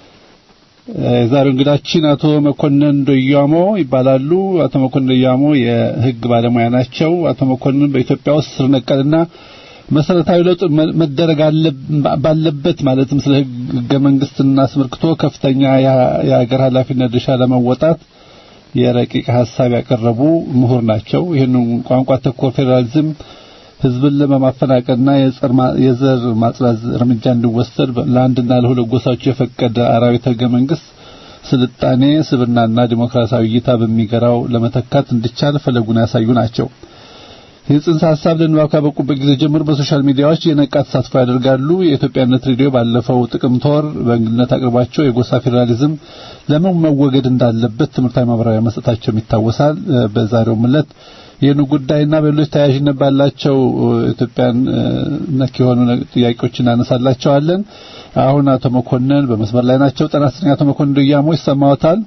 [SPEAKER 4] የዛሬው እንግዳችን አቶ መኮንን ዶያሞ ይባላሉ። አቶ መኮንን ዶያሞ የሕግ ባለሙያ ናቸው። አቶ መኮንን በኢትዮጵያ ውስጥ ስር ነቀልና መሰረታዊ ለውጥ መደረግ ባለበት ማለትም ስለ ሕገ መንግስትና አስመልክቶ ከፍተኛ የሀገር ኃላፊነት ድርሻ ለመወጣት የረቂቅ ሀሳብ ያቀረቡ ምሁር ናቸው። ይህንን ቋንቋ ተኮር ፌዴራሊዝም ህዝብን ለማፈናቀልና የዘር ማጽዳት እርምጃ እንዲወሰድ ለአንድና ለሁለት ጎሳዎች የፈቀደ አራዊት ህገ መንግስት ስልጣኔ፣ ስብናና ዲሞክራሲያዊ እይታ በሚገራው ለመተካት እንዲቻል ፈለጉን ያሳዩ ናቸው። ይህ ጽንሰ ሀሳብ ለንባብ ካበቁበት ጊዜ ጀምሮ በሶሻል ሚዲያዎች የነቃ ተሳትፎ ያደርጋሉ። የኢትዮጵያነት ሬዲዮ ባለፈው ጥቅምት ወር በእንግድነት አቅርባቸው የጎሳ ፌዴራሊዝም ለምን መወገድ እንዳለበት ትምህርታዊ ማብራሪያ መስጠታቸውም ይታወሳል። በዛሬው ዕለት ይህን ጉዳይና በሌሎች ተያያዥነት ባላቸው ኢትዮጵያን ነክ የሆኑ ጥያቄዎች እናነሳላቸዋለን። አሁን አቶ መኮንን በመስመር ላይ ናቸው። ጤና ይስጥልኝ አቶ መኮንን ዶያሞ ይሰማዎታል?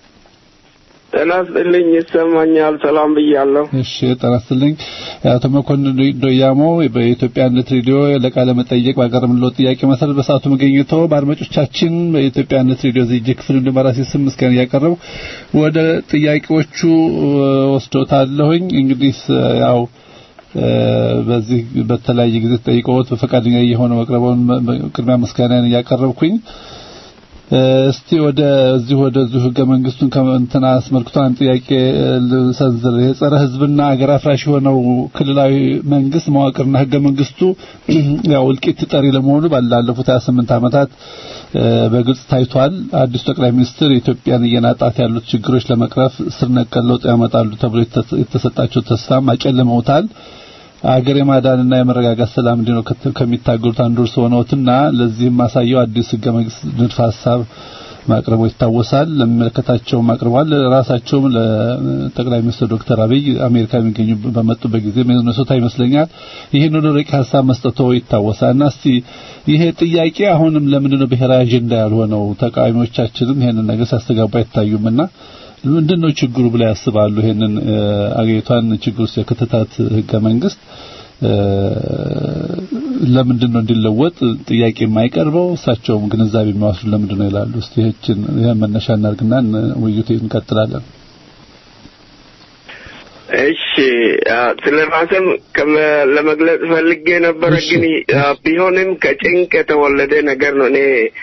[SPEAKER 5] ጤና ይስጥልኝ ይሰማኛል። ሰላም ብያለሁ።
[SPEAKER 4] እሺ ጤና ይስጥልኝ አቶ መኮንን ዶያሞ በኢትዮጵያነት ሬዲዮ ለቃለ መጠየቅ ባቀረብንልዎ ጥያቄ መሰረት በሰዓቱ መገኘቶ በአድማጮቻችን በኢትዮጵያነት ሬዲዮ ዝግጅት ክፍል እንደ በራሴ ስም ምስጋና እያቀረቡ ወደ ጥያቄዎቹ ወስዶታለሁኝ። እንግዲህ ያው በዚህ በተለያየ ጊዜ ተጠይቀውት በፈቃደኛ የሆነ መቅረቡን ቅድሚያ ምስጋናን እያቀረብኩኝ እስቲ ወደ እዚህ ወደ እዚሁ ህገ መንግስቱን ከእንትና አስመልክቶ አንድ ጥያቄ ልሰንዝር። የጸረ ህዝብና አገር አፍራሽ የሆነው ክልላዊ መንግስት መዋቅርና ህገ መንግስቱ ያው እልቂት ጠሪ ለመሆኑ ባላለፉት 28 ዓመታት በግልጽ ታይቷል። አዲሱ ጠቅላይ ሚኒስትር ኢትዮጵያን እየናጣት ያሉት ችግሮች ለመቅረፍ ስር ነቀል ለውጥ ያመጣሉ ተብሎ የተሰጣቸው ተስፋም አጨልመውታል። አገር የማዳንና የመረጋጋት ሰላም እንዲኖር ከሚታገሉት አንዱ እርስዎ ነዎትና ለዚህም ማሳየው አዲስ ህገ መንግስት ንድፈ ሀሳብ ማቅረቡ ይታወሳል። ለሚመለከታቸውም አቅርቧል። ራሳቸውም ለጠቅላይ ሚኒስትር ዶክተር አብይ አሜሪካ የሚገኙ በመጡበት ጊዜ ሚኒሶታ ይመስለኛል ይህን ወደ ረቂቅ ሀሳብ መስጠቶ ይታወሳል። እና እስቲ ይሄ ጥያቄ አሁንም ለምንድን ነው ብሔራዊ አጀንዳ ያልሆነው? ተቃዋሚዎቻችንም ይሄንን ነገር ሲያስተጋቡ አይታዩምና ምንድን ነው ችግሩ ብላ ያስባሉ? ይሄንን አገሪቷን ችግር ውስጥ የከተታት ህገ መንግስት ለምንድን ነው እንዲለወጥ ጥያቄ የማይቀርበው? እሳቸውም ግንዛቤ የሚያወስዱ ለምንድን ነው ይላሉ። እስቲ ይህችን ይሄን መነሻ እናድርግና ውይይቱ እንቀጥላለን።
[SPEAKER 5] እሺ ስለ ራስም ለመግለጽ ፈልጌ ነበረ፣ ግን ቢሆንም ከጭንቅ የተወለደ ነገር ነው። እኔ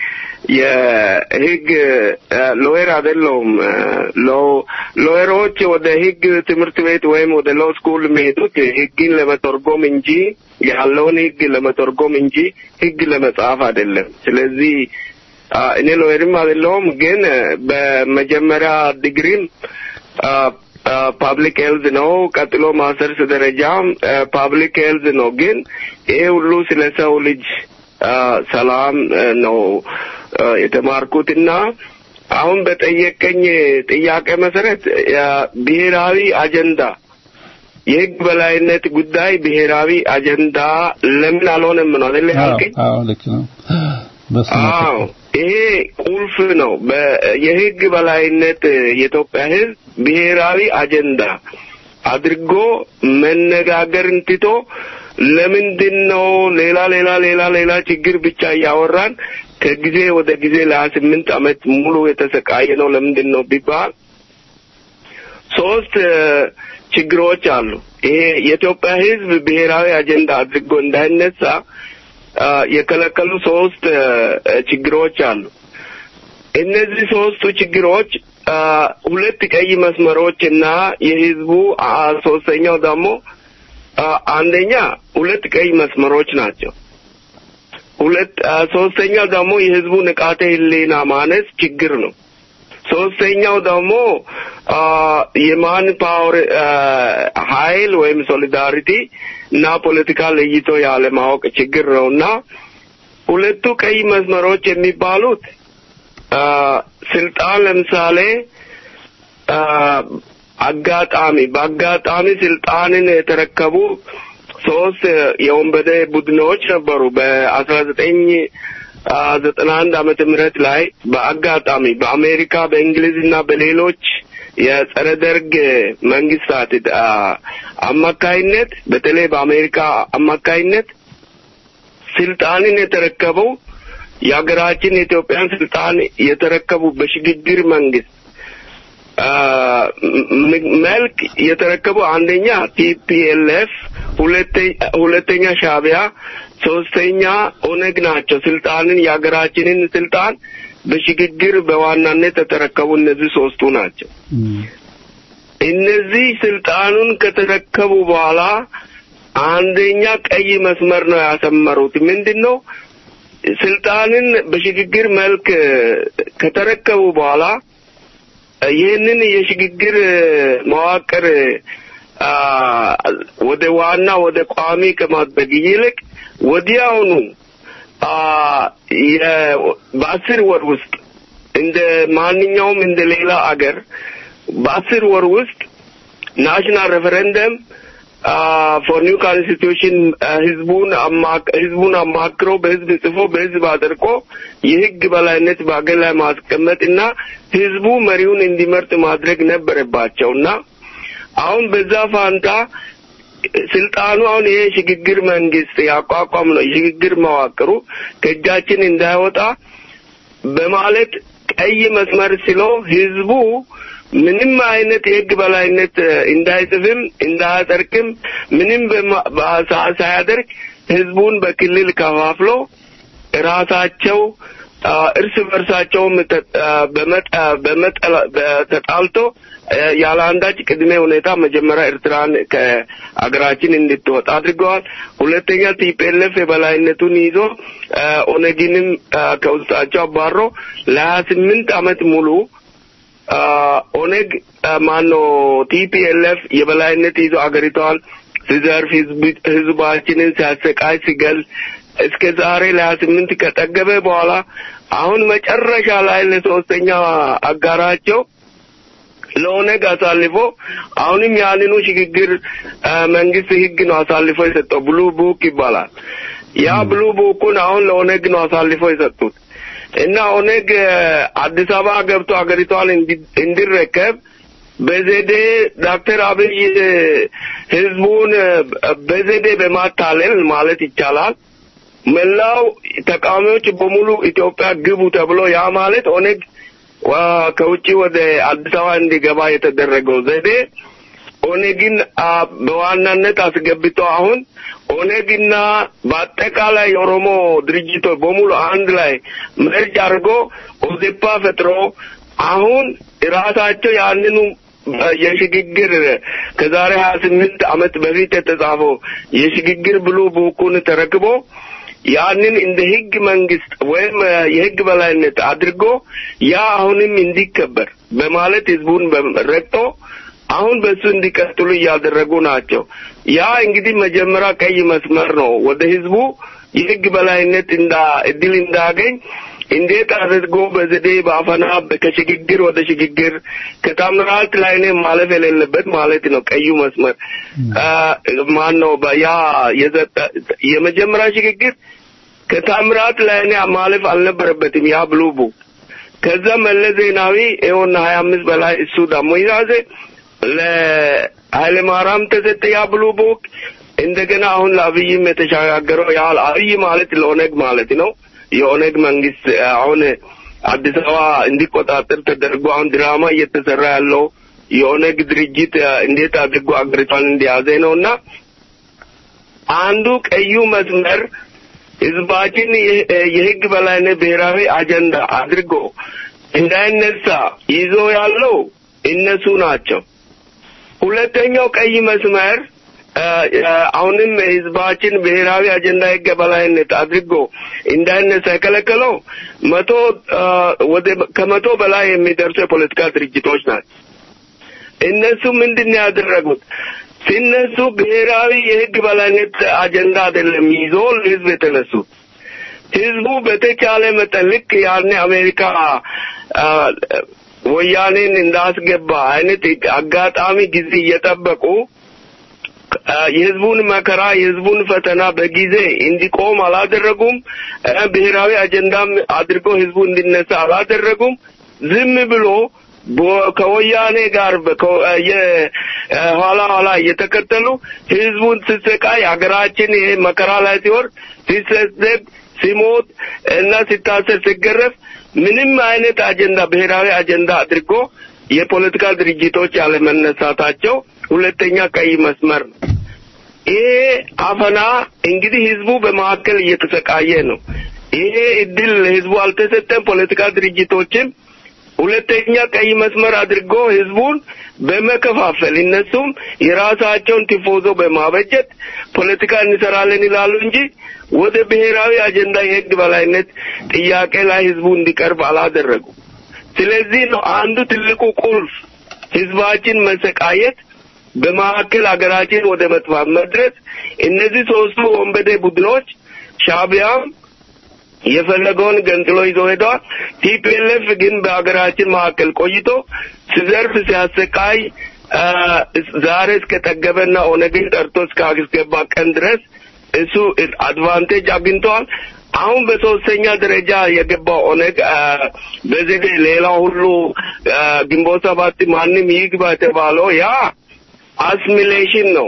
[SPEAKER 5] የህግ ሎየር አይደለሁም። ሎየሮች ወደ ህግ ትምህርት ቤት ወይም ወደ ሎ ስኩል የሚሄዱት ህግን ለመተርጎም እንጂ ያለውን ህግ ለመተርጎም እንጂ ህግ ለመጻፍ አይደለም። ስለዚህ እኔ ሎየርም አይደለሁም፣ ግን በመጀመሪያ ዲግሪም ፓብሊክ ሄልዝ ነው። ቀጥሎ ማስተርስ ደረጃ ፓብሊክ ሄልዝ ነው። ግን ይሄ ሁሉ ስለ ሰው ልጅ ሰላም ነው የተማርኩትና አሁን በጠየቀኝ ጥያቄ መሰረት ብሔራዊ አጀንዳ የህግ በላይነት ጉዳይ ብሔራዊ አጀንዳ ለምን አልሆነም ነው አይደል ያልከኝ?
[SPEAKER 4] አዎ ልክ ነው።
[SPEAKER 5] አዎ ይሄ ቁልፍ ነው። የህግ በላይነት የኢትዮጵያ ህዝብ ብሔራዊ አጀንዳ አድርጎ መነጋገርን ትቶ ለምንድን ነው ሌላ ሌላ ሌላ ሌላ ችግር ብቻ እያወራን ከጊዜ ወደ ጊዜ ለሀያ ስምንት ዓመት ሙሉ የተሰቃየ ነው ለምንድን ነው ቢባል ሶስት ችግሮች አሉ። ይሄ የኢትዮጵያ ህዝብ ብሔራዊ አጀንዳ አድርጎ እንዳይነሳ የከለከሉ ሶስት ችግሮች አሉ። እነዚህ ሶስቱ ችግሮች ሁለት ቀይ መስመሮች እና የህዝቡ ሶስተኛው ደግሞ አንደኛ ሁለት ቀይ መስመሮች ናቸው። ሁለት ሶስተኛው ደግሞ የህዝቡ ንቃተ ህሊና ማነስ ችግር ነው። ሶስተኛው ደግሞ የማን ፓወር ኃይል ወይም ሶሊዳሪቲ እና ፖለቲካ ለይቶ ያለ ማወቅ ችግር ነውና ሁለቱ ቀይ መስመሮች የሚባሉት ስልጣን ለምሳሌ አጋጣሚ በአጋጣሚ ስልጣንን የተረከቡ ሶስት የወንበዴ ቡድኖች ነበሩ በአስራ ዘጠኝ ዘጠና አንድ ዓመተ ምህረት ላይ በአጋጣሚ በአሜሪካ በእንግሊዝ እና በሌሎች የጸረ ደርግ መንግስታት አ፣ አማካይነት በተለይ በአሜሪካ አማካይነት ስልጣንን የተረከበው የሀገራችን የኢትዮጵያን ስልጣን የተረከቡ በሽግግር መንግስት አ፣ ም- መልክ የተረከቡ አንደኛ ቲፒኤልኤፍ፣ ሁለተኛ ሻቢያ፣ ሶስተኛ ኦነግ ናቸው። ስልጣንን የሀገራችንን ስልጣን በሽግግር በዋናነት የተረከቡ እነዚህ ሶስቱ ናቸው። እነዚህ ስልጣኑን ከተረከቡ በኋላ አንደኛ ቀይ መስመር ነው ያሰመሩት። ምንድን ነው? ስልጣንን በሽግግር መልክ ከተረከቡ በኋላ ይህንን የሽግግር መዋቅር አ፣ ወደ ዋና ወደ ቋሚ ከማድረግ ይልቅ ወዲያውኑ አ፣ የ- በአስር ወር ውስጥ እንደ ማንኛውም እንደ ሌላ አገር በአስር ወር ውስጥ ናሽናል ሬፈረንደም ፎር ኒው ኮንስቲቱሽን ህዝቡን አማክ- ህዝቡን አማክሮ በህዝብ ጽፎ በህዝብ አድርቆ የህግ በላይነት በአገር ላይ ማስቀመጥ እና ህዝቡ መሪውን እንዲመርጥ ማድረግ ነበረባቸው እና አሁን በዛ ፋንታ ስልጣኑ አሁን ይሄ ሽግግር መንግስት ያቋቋም ነው የሽግግር መዋቅሩ ከእጃችን እንዳይወጣ በማለት ቀይ መስመር ስሎ ህዝቡ ምንም አይነት የህግ በላይነት እ፣ እንዳይጽፍም እንዳያጸድቅም ምንም በማ- በሳ- ሳያደርግ ህዝቡን በክልል ከፋፍሎ ራሳቸው አ፣ እርስ በርሳቸውም ተ- አ፣ በመጠ- በመጠላ- በተጣልቶ አ፣ ያለ አንዳች ቅድመ ሁኔታ መጀመሪያ ኤርትራን ከአገራችን እንድትወጣ አድርገዋል። ሁለተኛ ቲፒኤልኤፍ የበላይነቱን ይዞ አ፣ ኦነግንም አ፣ ከውስጣቸው አባሮ ለሀያ ስምንት አመት ሙሉ አ፣ ኦነግ ማኖ ቲፒኤልኤፍ የበላይነት ይዞ አገሪቷን ሲዘርፍ ህዝብ- ህዝባችንን ሲያሰቃይ ሲገል እስከ ዛሬ ለሀያ ስምንት ከጠገበ በኋላ አሁን መጨረሻ ላይ ለሶስተኛ አጋራቸው ለኦነግ አሳልፎ አሁንም ያንኑ ሽግግር አ፣ መንግስት ህግ ነው አሳልፎ የሰጠው ብሉ ቡክ ይባላል። ያ ብሉ ቡኩን አሁን ለኦነግ ነው አሳልፎ የሰጡት እና ኦነግ አ፣ አዲስ አበባ ገብቶ ሀገሪቷን እንዲ- እንዲረከብ በዘዴ ዶክተር አብይ እ፣ ህዝቡን እ፣ በዘዴ በማታለል ማለት ይቻላል መላው ተቃዋሚዎች በሙሉ ኢትዮጵያ ግቡ ተብሎ ያ ማለት ኦነግ ዋ ከውጭ ወደ አዲስ አበባ እንዲገባ የተደረገው ዘዴ ኦነግን አ፣ በዋናነት አስገብቶ አሁን ኦነግና በአጠቃላይ የኦሮሞ ድርጅቶች በሙሉ አንድ ላይ መርጅ አድርጎ ኦዜፓ ፈጥሮ አሁን ራሳቸው ያንኑ አ፣ የሽግግር ከዛሬ ሀያ ስምንት ዓመት በፊት የተጻፈው የሽግግር ብሉ ቡኩን ተረክቦ ያንን እንደ ህግ መንግስት ወይም አ፣ የህግ በላይነት አድርጎ ያ አሁንም እንዲከበር በማለት ህዝቡን በ- ረግጦ አሁን በሱ እንዲቀጥሉ እያደረጉ ናቸው። ያ እንግዲህ መጀመሪያ ቀይ መስመር ነው። ወደ ህዝቡ የህግ በላይነት እንዳ እድል እንዳገኝ እንዴት አድርጎ በዘዴ በአፈና ከሽግግር ወደ ሽግግር ከታምራት ላይ እኔ ማለፍ የሌለበት ማለት ነው። ቀዩ መስመር ማን ነው? ያ የዘጠ የመጀመሪያ ሽግግር ከታምራት ላይ እኔ ማለፍ አልነበረበትም። ያ ብሉ ቡክ ከዛ መለስ ዜናዊ ይኸውና ሀያ አምስት በላይ እሱ ደግሞ ይዛዘ ለኃይለ ማርያም ተሰጠ ያ ብሉ ቡክ እንደገና አሁን ለአብይም የተሸጋገረው ያ አብይ ማለት ለኦነግ ማለት ነው። የኦነግ መንግስት አሁን አዲስ አበባ እንዲቆጣጠር ተደርጎ አሁን ድራማ እየተሰራ ያለው የኦነግ ድርጅት እንዴት አድርጎ አገሪቷን እንደያዘ ነው እና አንዱ ቀዩ መስመር ህዝባችን የህግ በላይነት ብሔራዊ አጀንዳ አድርጎ እንዳይነሳ ይዞ ያለው እነሱ ናቸው። ሁለተኛው ቀይ መስመር አሁንም ህዝባችን ብሔራዊ አጀንዳ ህግ በላይነት አድርጎ እንዳይነሳ የከለከለው መቶ ወደ ከመቶ በላይ የሚደርሱ የፖለቲካ ድርጅቶች ናቸው። እነሱ ምንድን ነው ያደረጉት? ሲነሱ ብሔራዊ የህግ በላይነት አጀንዳ አይደለም ይዞ ህዝብ የተነሱት። ህዝቡ በተቻለ መጠን ልክ ያኔ አሜሪካ ወያኔን እንዳስገባ አይነት አጋጣሚ ጊዜ እየጠበቁ የህዝቡን መከራ የህዝቡን ፈተና በጊዜ እንዲቆም አላደረጉም። ብሔራዊ አጀንዳም አድርጎ ህዝቡ እንዲነሳ አላደረጉም። ዝም ብሎ ከወያኔ ጋር ኋላ ኋላ እየተከተሉ ህዝቡን ስሰቃይ ሀገራችን ይሄ መከራ ላይ ሲወርድ ሲሰደድ ሲሞት እና ሲታሰር ሲገረፍ ምንም አይነት አጀንዳ ብሔራዊ አጀንዳ አድርጎ የፖለቲካ ድርጅቶች ያለመነሳታቸው ሁለተኛ ቀይ መስመር ነው። ይሄ አፈና እንግዲህ ህዝቡ በመካከል እየተሰቃየ ነው። ይሄ እድል ህዝቡ አልተሰጠም። ፖለቲካ ድርጅቶችም ሁለተኛ ቀይ መስመር አድርጎ ህዝቡን በመከፋፈል እነሱም የራሳቸውን ቲፎዞ በማበጀት ፖለቲካ እንሰራለን ይላሉ እንጂ ወደ ብሔራዊ አጀንዳ የህግ በላይነት ጥያቄ ላይ ህዝቡ እንዲቀርብ አላደረጉ። ስለዚህ ነው አንዱ ትልቁ ቁልፍ ህዝባችን መሰቃየት በመካከል ሀገራችን ወደ መጥፋት መድረስ እነዚህ ሶስቱ ወንበዴ ቡድኖች ሻቢያም የፈለገውን ገንጥሎ ይዞ ሄደዋል። ቲፒኤልኤፍ ግን በሀገራችን መካከል ቆይቶ ሲዘርፍ ሲያሰቃይ ዛሬ እስከ ጠገበና ኦነግን ጠርቶ እስከ አስገባ ቀን ድረስ እሱ አድቫንቴጅ አግኝተዋል። አሁን በሶስተኛ ደረጃ የገባው ኦነግ በዘዴ ሌላው ሁሉ ግንቦት ሰባት ማንም ይግባ የተባለው ያ አስሚሌሽን ነው።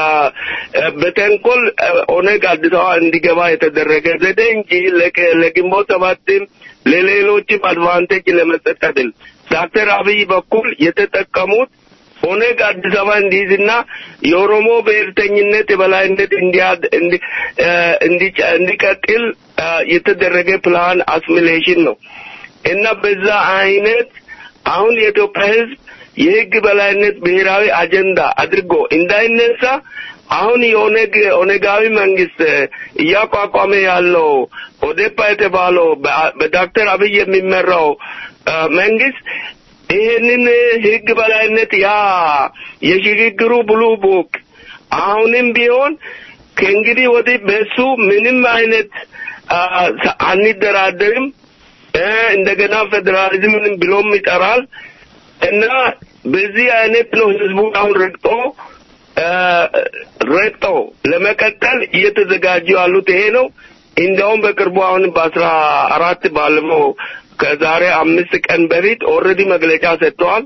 [SPEAKER 5] በተንኮል ኦነግ አዲስ አበባ እንዲገባ የተደረገ ዘዴ እንጂ ለግንቦት ሰባትም ለሌሎችም አድቫንቴጅ ለመስጠት አይደል። ዶክተር አብይ በኩል የተጠቀሙት ኦነግ አዲስ አበባ እንዲይዝና የኦሮሞ ብሔርተኝነት የበላይነት እንዲቀጥል የተደረገ ፕላን አስሚሌሽን ነው እና በዛ አይነት አሁን የኢትዮጵያ ሕዝብ የህግ በላይነት ብሔራዊ አጀንዳ አድርጎ እንዳይነሳ አሁን የኦነግ ኦነጋዊ መንግስት እያቋቋመ ያለው ኦዴፓ የተባለው በዶክተር አብይ የሚመራው መንግስት ይህንን ህግ በላይነት ያ የሽግግሩ ብሉ ቡክ አሁንም ቢሆን ከእንግዲህ ወዲህ በሱ ምንም አይነት አንደራደርም፣ እንደገና ፌዴራሊዝምን ብሎም ይጠራል እና በዚህ አይነት ነው ህዝቡ አሁን ረግጦ ረግጦ ለመቀጠል እየተዘጋጁ ያሉት ይሄ ነው። እንዲያውም በቅርቡ አሁን በአስራ አራት ባለፈው ከዛሬ አምስት ቀን በፊት ኦልሬዲ መግለጫ ሰጥተዋል።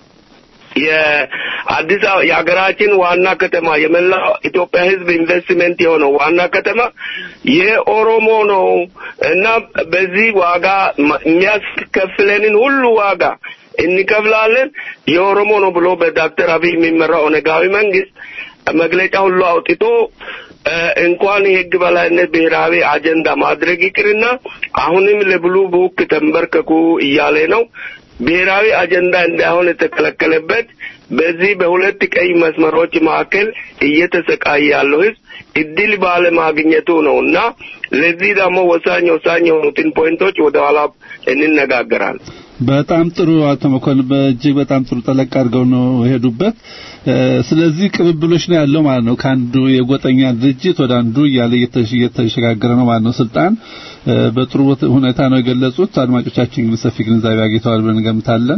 [SPEAKER 5] የአዲስ አበባ የሀገራችን ዋና ከተማ የመላው ኢትዮጵያ ህዝብ ኢንቨስትመንት የሆነው ዋና ከተማ የኦሮሞ ነው እና በዚህ ዋጋ የሚያስከፍለንን ሁሉ ዋጋ እንከፍላለን የኦሮሞ ነው ብሎ በዶክተር አብይ የሚመራው ኦነጋዊ መንግስት መግለጫ ሁሉ አውጥቶ እንኳን የህግ በላይነት ብሔራዊ አጀንዳ ማድረግ ይቅርና አሁንም ለብሉ ቡክ ተንበርከኩ እያለ ነው። ብሔራዊ አጀንዳ እንዳይሆን የተከለከለበት በዚህ በሁለት ቀይ መስመሮች መካከል እየተሰቃየ ያለው ህዝብ እድል ባለማግኘቱ ነው እና ለዚህ ደግሞ ወሳኝ ወሳኝ የሆኑትን ፖይንቶች ወደ ኋላ እንነጋገራለን።
[SPEAKER 4] በጣም ጥሩ አቶ መኮንን በእጅግ በጣም ጥሩ ጠለቅ አድርገው ነው የሄዱበት። ስለዚህ ቅብብሎች ነው ያለው ማለት ነው። ከአንዱ የጎጠኛ ድርጅት ወደ አንዱ እያለ እየተሸጋገረ ነው ማለት ነው ስልጣን። በጥሩ ሁኔታ ነው የገለጹት። አድማጮቻችን ግን ሰፊ ግንዛቤ አግኝተዋል ብለን እንገምታለን።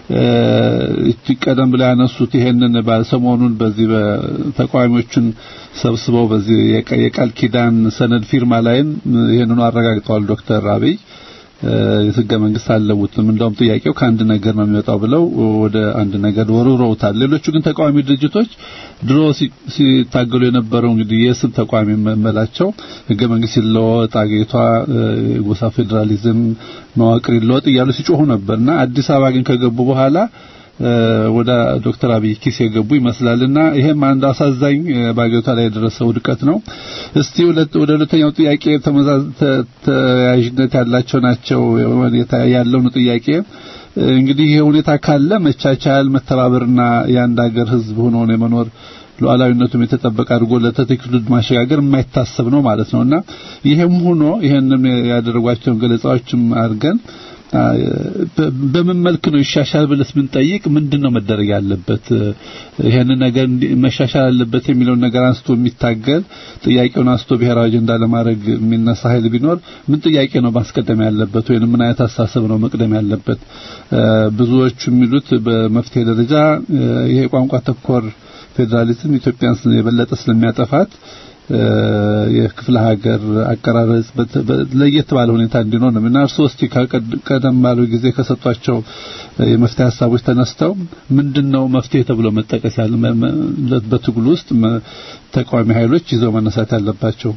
[SPEAKER 4] ቀደም ብለው ያነሱት ይሄንን ሰሞኑን በዚህ በተቃዋሚዎቹን ሰብስበው በዚህ የቃል ኪዳን ሰነድ ፊርማ ላይም ይሄንኑ አረጋግጠዋል ዶክተር አብይ የህገ መንግስት አልለውጥም እንደውም ጥያቄው ከአንድ ነገር ነው የሚወጣው ብለው ወደ አንድ ነገር ወርውረውታል። ሌሎቹ ግን ተቃዋሚ ድርጅቶች ድሮ ሲታገሉ የነበረው እንግዲህ የስም ተቃዋሚ መመላቸው ህገ መንግስት ይለወጥ፣ አገሪቷ የጎሳ ፌዴራሊዝም መዋቅር ይለወጥ እያሉ ሲጮሁ ነበርና አዲስ አበባ ግን ከገቡ በኋላ ወደ ዶክተር አብይ ኪስ የገቡ ይመስላልና ይሄም አንድ አሳዛኝ በአገሪቷ ላይ የደረሰው ውድቀት ነው። እስቲ ወደ ሁለተኛው ጥያቄ ተያያዥነት ያላቸው ናቸው ያለው ነው ጥያቄ እንግዲህ ይሄ ሁኔታ ካለ መቻቻል፣ መተባበርና የአንድ ሀገር ህዝብ ሆኖ ነው የመኖር ሉዓላዊነቱም የተጠበቀ አድርጎ ለተተኪው ትውልድ ማሸጋገር የማይታሰብ ነው ማለት ነውና ይሄም ሆኖ ይሄንን ያደረጓቸውን ገለጻዎችም አድርገን በምን መልክ ነው ይሻሻል ብለስ ብንጠይቅ ምንድን ነው መደረግ ያለበት ይሄንን ነገር መሻሻል አለበት የሚለውን ነገር አንስቶ የሚታገል ጥያቄውን አንስቶ ብሔራዊ አጀንዳ ለማድረግ የሚነሳ ኃይል ቢኖር ምን ጥያቄ ነው ማስቀደም ያለበት ወይንም ምን አይነት አስተሳሰብ ነው መቅደም ያለበት ብዙዎቹ የሚሉት በመፍትሄ ደረጃ ይሄ ቋንቋ ተኮር ፌዴራሊዝም ኢትዮጵያን የበለጠ ስለሚያጠፋት የክፍለ ሀገር አቀራረጽ ለየት ባለ ሁኔታ እንዲኖር ነው እና እርስዎ እስቲ ቀደም ባለው ጊዜ ከሰጧቸው የመፍትሄ ሀሳቦች ተነስተው ምንድነው መፍትሄ ተብሎ መጠቀስ ያለ በትግሉ ውስጥ ተቃዋሚ ኃይሎች ይዘው መነሳት ያለባቸው?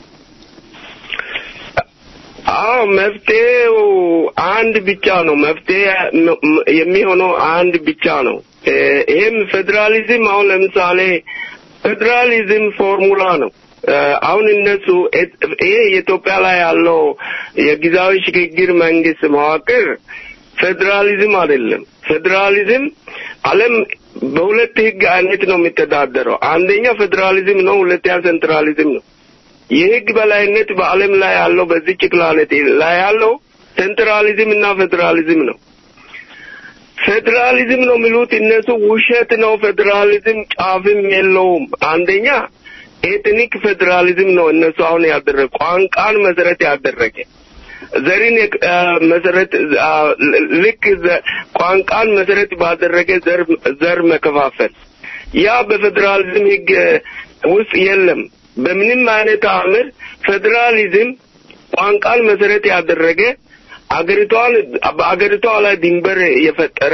[SPEAKER 5] አዎ መፍትሄው አንድ ብቻ ነው። መፍትሄ የሚሆነው አንድ ብቻ ነው። ይሄም ፌዴራሊዝም አሁን ለምሳሌ ፌዴራሊዝም ፎርሙላ ነው። አሁን እነሱ ይሄ የኢትዮጵያ ላይ ያለው የጊዜያዊ ሽግግር መንግስት መዋቅር ፌዴራሊዝም አይደለም። ፌዴራሊዝም ዓለም በሁለት ህግ አይነት ነው የሚተዳደረው። አንደኛ ፌዴራሊዝም ነው፣ ሁለተኛ ሴንትራሊዝም ነው። የህግ በላይነት በዓለም ላይ ያለው በዚች ፕላኔት ላይ ያለው ሴንትራሊዝም እና ፌዴራሊዝም ነው። ፌዴራሊዝም ነው የሚሉት እነሱ ውሸት ነው። ፌዴራሊዝም ጫፍም የለውም። አንደኛ ኤትኒክ ፌዴራሊዝም ነው እነሱ አሁን ያደረገ ቋንቋን መሰረት ያደረገ ዘርን መሰረት ልክ ቋንቋን መሰረት ባደረገ ዘር ዘር መከፋፈል ያ በፌዴራሊዝም ህግ ውስጥ የለም። በምንም አይነት አምር ፌዴራሊዝም ቋንቋን መሰረት ያደረገ አገሪቷን በአገሪቷ ላይ ድንበር የፈጠረ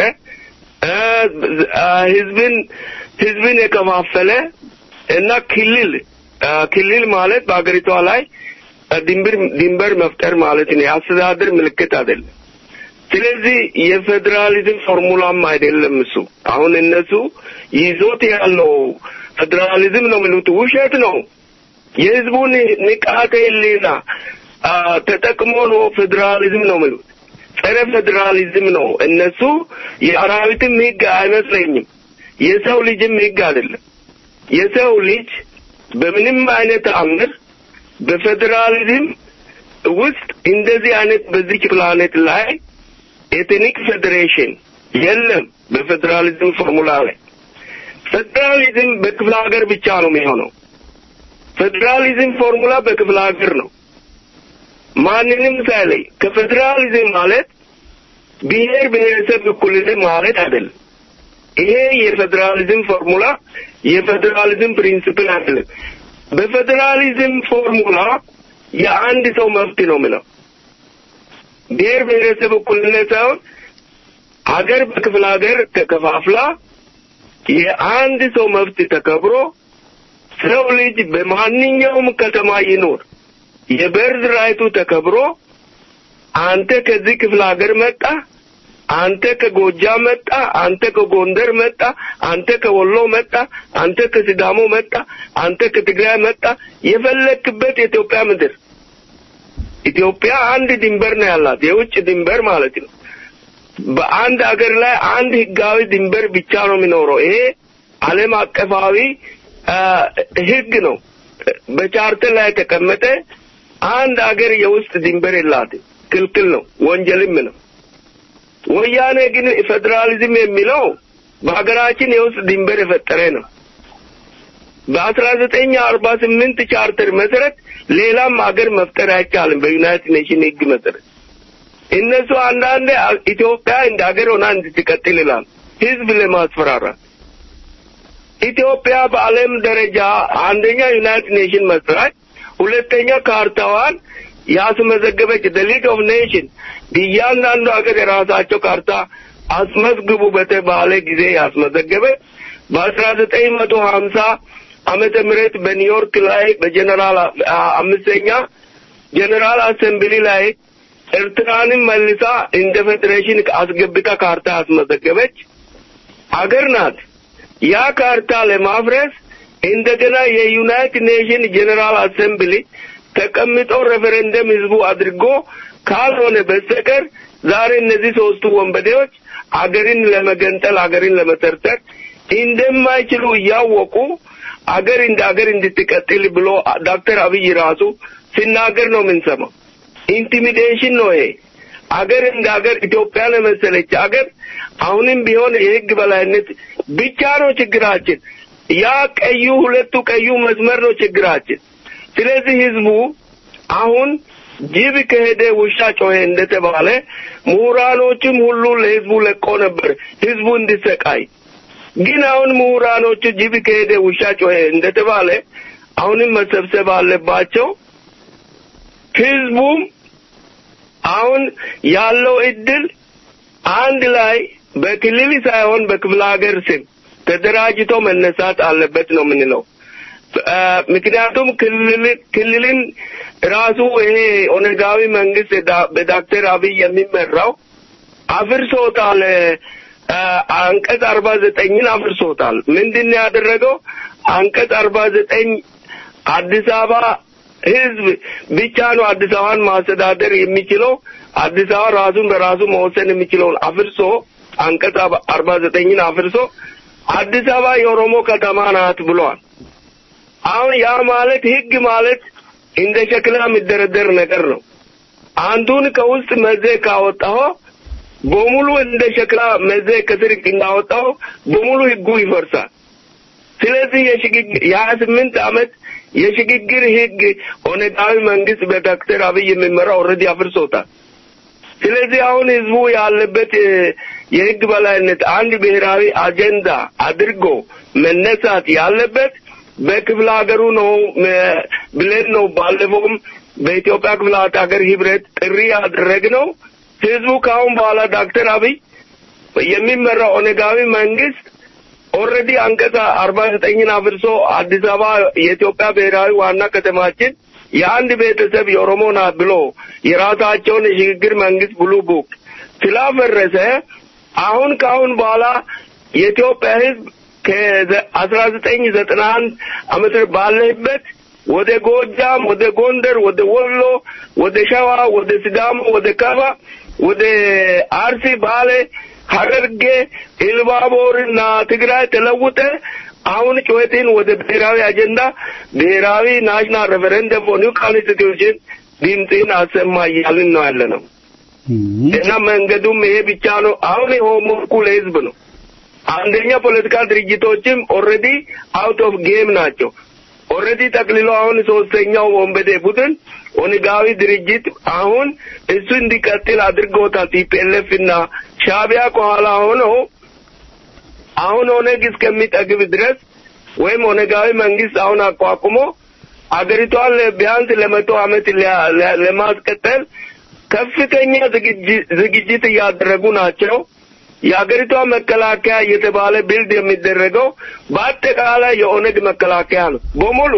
[SPEAKER 5] ህዝብን ህዝብን የከፋፈለ እና ክልል ክልል ማለት በአገሪቷ ላይ ድንበር ድንበር መፍጠር ማለት ነው። የአስተዳደር ምልክት አይደለም። ስለዚህ የፌዴራሊዝም ፎርሙላም አይደለም እሱ። አሁን እነሱ ይዞት ያለው ፌዴራሊዝም ነው የሚሉት ውሸት ነው። የህዝቡን ንቃተ ህሊና ተጠቅሞ ነው ፌዴራሊዝም ነው የሚሉት። ጸረ ፌዴራሊዝም ነው። እነሱ የአራዊትም ህግ አይመስለኝም። የሰው ልጅም ህግ አይደለም። የሰው ልጅ በምንም አይነት አምር በፌዴራሊዝም ውስጥ እንደዚህ አይነት በዚች ፕላኔት ላይ ኤትኒክ ፌዴሬሽን የለም። በፌዴራሊዝም ፎርሙላ ላይ ፌዴራሊዝም በክፍለ ሀገር ብቻ ነው የሚሆነው። ፌዴራሊዝም ፎርሙላ በክፍለ ሀገር ነው። ማንንም ሳይለይ ከፌዴራሊዝም ማለት ብሔር ብሔረሰብ እኩልነት ማለት አይደለም። ይሄ የፌዴራሊዝም ፎርሙላ የፌዴራሊዝም ፕሪንሲፕል አይደለም። በፌዴራሊዝም ፎርሙላ የአንድ ሰው መብት ነው የሚለው ብሔር ብሔረሰብ እኩልነት ሳይሆን ሀገር በክፍለ ሀገር ተከፋፍላ የአንድ ሰው መብት ተከብሮ ሰው ልጅ በማንኛውም ከተማ ይኖር የበርዝ ራይቱ ተከብሮ አንተ ከዚህ ክፍለ ሀገር መጣ፣ አንተ ከጎጃም መጣ፣ አንተ ከጎንደር መጣ፣ አንተ ከወሎ መጣ፣ አንተ ከሲዳሞ መጣ፣ አንተ ከትግራይ መጣ፣ የፈለክበት የኢትዮጵያ ምድር ኢትዮጵያ አንድ ድንበር ነው ያላት፣ የውጭ ድንበር ማለት ነው። በአንድ ሀገር ላይ አንድ ህጋዊ ድንበር ብቻ ነው የሚኖረው። ይሄ ዓለም አቀፋዊ ህግ ነው። በቻርተር ላይ የተቀመጠ አንድ ሀገር የውስጥ ድንበር የላትም፣ ክልክል ነው፣ ወንጀልም ነው። ወያኔ ግን ፌዴራሊዝም የሚለው በሀገራችን የውስጥ ድንበር የፈጠረ ነው። በአስራ ዘጠኝ አርባ ስምንት ቻርተር መሰረት ሌላም ሀገር መፍጠር አይቻልም። በዩናይትድ ኔሽን ህግ መሰረት እነሱ አንዳንዴ ኢትዮጵያ እንደ ሀገር ሆና እንድትቀጥል ይላል ህዝብ ለማስፈራራት። ኢትዮጵያ በዓለም ደረጃ አንደኛ ዩናይትድ ኔሽን መስራች፣ ሁለተኛ ካርታዋን ያስመዘገበች ሊግ ኦፍ ኔሽን እያንዳንዱ ሀገር የራሳቸው ካርታ አስመዝግቡ በተባለ ጊዜ ያስመዘገበ በአስራ ዘጠኝ መቶ ሀምሳ ዓመተ ምህረት በኒውዮርክ ላይ በጀነራል አምስተኛ ጀነራል አሰምብሊ ላይ ኤርትራንም መልሳ እንደ ፌዴሬሽን አስገብታ ካርታ ያስመዘገበች አገር ናት። ያ ካርታ ለማፍረስ እንደገና የዩናይትድ ኔሽን ጀነራል አሰምብሊ ተቀምጦ ሬፈረንደም ህዝቡ አድርጎ ካልሆነ በስተቀር ዛሬ እነዚህ ሶስቱ ወንበዴዎች አገርን ለመገንጠል አገርን ለመሰርተር እንደማይችሉ እያወቁ አገር እንደ አገር እንድትቀጥል ብሎ ዶክተር አብይ ራሱ ሲናገር ነው የምንሰማው። ኢንቲሚዴሽን ነው ይሄ። አገር እንደ አገር ኢትዮጵያን የመሰለች አገር አሁንም ቢሆን የህግ በላይነት ብቻ ነው ችግራችን። ያ ቀዩ ሁለቱ ቀዩ መስመር ነው ችግራችን። ስለዚህ ህዝቡ አሁን ጅብ ከሄደ ውሻ ጮኸ እንደተባለ ምሁራኖችም ሁሉ ለህዝቡ ለቆ ነበር ህዝቡ እንዲሰቃይ። ግን አሁን ምሁራኖቹ ጅብ ከሄደ ውሻ ጮኸ እንደተባለ አሁንም መሰብሰብ አለባቸው። ህዝቡም አሁን ያለው እድል አንድ ላይ በክልል ሳይሆን በክፍለ ሀገር ስም ተደራጅቶ መነሳት አለበት ነው የምንለው። ምክንያቱም ክልል ክልልን ራሱ ይሄ ኦነጋዊ መንግስት በዶክተር አብይ የሚመራው አፍርሶታል። አንቀጽ አርባ ዘጠኝን አፍርሶታል። ምንድን ነው ያደረገው? አንቀጽ አርባ ዘጠኝ አዲስ አበባ ህዝብ ብቻ ነው አዲስ አበባን ማስተዳደር የሚችለው አዲስ አበባ ራሱን በራሱ መወሰን የሚችለውን አፍርሶ አንቀጽ አርባ ዘጠኝን አፍርሶ አዲስ አበባ የኦሮሞ ከተማ ናት ብሏል። አሁን ያ ማለት ህግ ማለት እንደ ሸክላ የሚደረደር ነገር ነው። አንዱን ከውስጥ መዘ ካወጣው በሙሉ እንደ ሸክላ መዘ ከስር እንዳወጣው በሙሉ ህጉ ይፈርሳል። ስለዚህ የሽግግር የሀያ ስምንት ዓመት የሽግግር ህግ ኦነጋዊ መንግስት በዶክተር አብይ የሚመራ ኦልሬዲ አፍርሶታል። ስለዚህ አሁን ህዝቡ ያለበት የህግ በላይነት አንድ ብሔራዊ አጀንዳ አድርጎ መነሳት ያለበት በክፍለ ሀገሩ ነው ብለን ነው ባለፈውም በኢትዮጵያ ክፍለ ሀገር ህብረት ጥሪ ያደረግነው። ህዝቡ ከአሁን በኋላ ዶክተር አብይ የሚመራው ኦነጋዊ መንግስት ኦልሬዲ አንቀጽ አርባ ዘጠኝን አፍርሶ አዲስ አበባ የኢትዮጵያ ብሔራዊ ዋና ከተማችን የአንድ ቤተሰብ የኦሮሞ ናት ብሎ የራሳቸውን የሽግግር መንግስት ብሉ ቡክ ስላፈረሰ አሁን ከአሁን በኋላ የኢትዮጵያ ህዝብ ከአስራ ዘጠኝ ዘጠና አንድ ዓመት ባለህበት ወደ ጎጃም፣ ወደ ጎንደር፣ ወደ ወሎ፣ ወደ ሸዋ፣ ወደ ሲዳሞ፣ ወደ ከፋ፣ ወደ አርሲ፣ ባሌ፣ ሐረርጌ፣ ኢሉባቦርና ትግራይ ተለውጠ አሁን ጩኸትን ወደ ብሔራዊ አጀንዳ ብሔራዊ ናሽናል ሬፈረንደም ፎር ኒው ኮንስቲቱሽን ድምፅን አሰማ እያልን ነው ያለ ነው እና መንገዱም ይሄ ብቻ ነው። አሁን የሆሞርኩ ለህዝብ ነው። አንደኛ ፖለቲካ ድርጅቶችም ኦልሬዲ አውት ኦፍ ጌም ናቸው። ኦልሬዲ ጠቅልሎ አሁን ሶስተኛው ወንበዴ ቡድን ኦነጋዊ ድርጅት አሁን እሱ እንዲቀጥል አድርጎታል። ቲፒኤልኤፍ እና ሻቢያ ከኋላ ሆነው አሁን ኦነግ እስከሚጠግብ ድረስ ወይም ኦነጋዊ መንግስት አሁን አቋቁሞ አገሪቷን ቢያንስ ለመቶ ዓመት ለማስቀጠል ከፍተኛ ዝግጅት እያደረጉ ናቸው። የአገሪቷ መከላከያ እየተባለ ቢልድ የሚደረገው በአጠቃላይ የኦነግ መከላከያ ነው በሙሉ።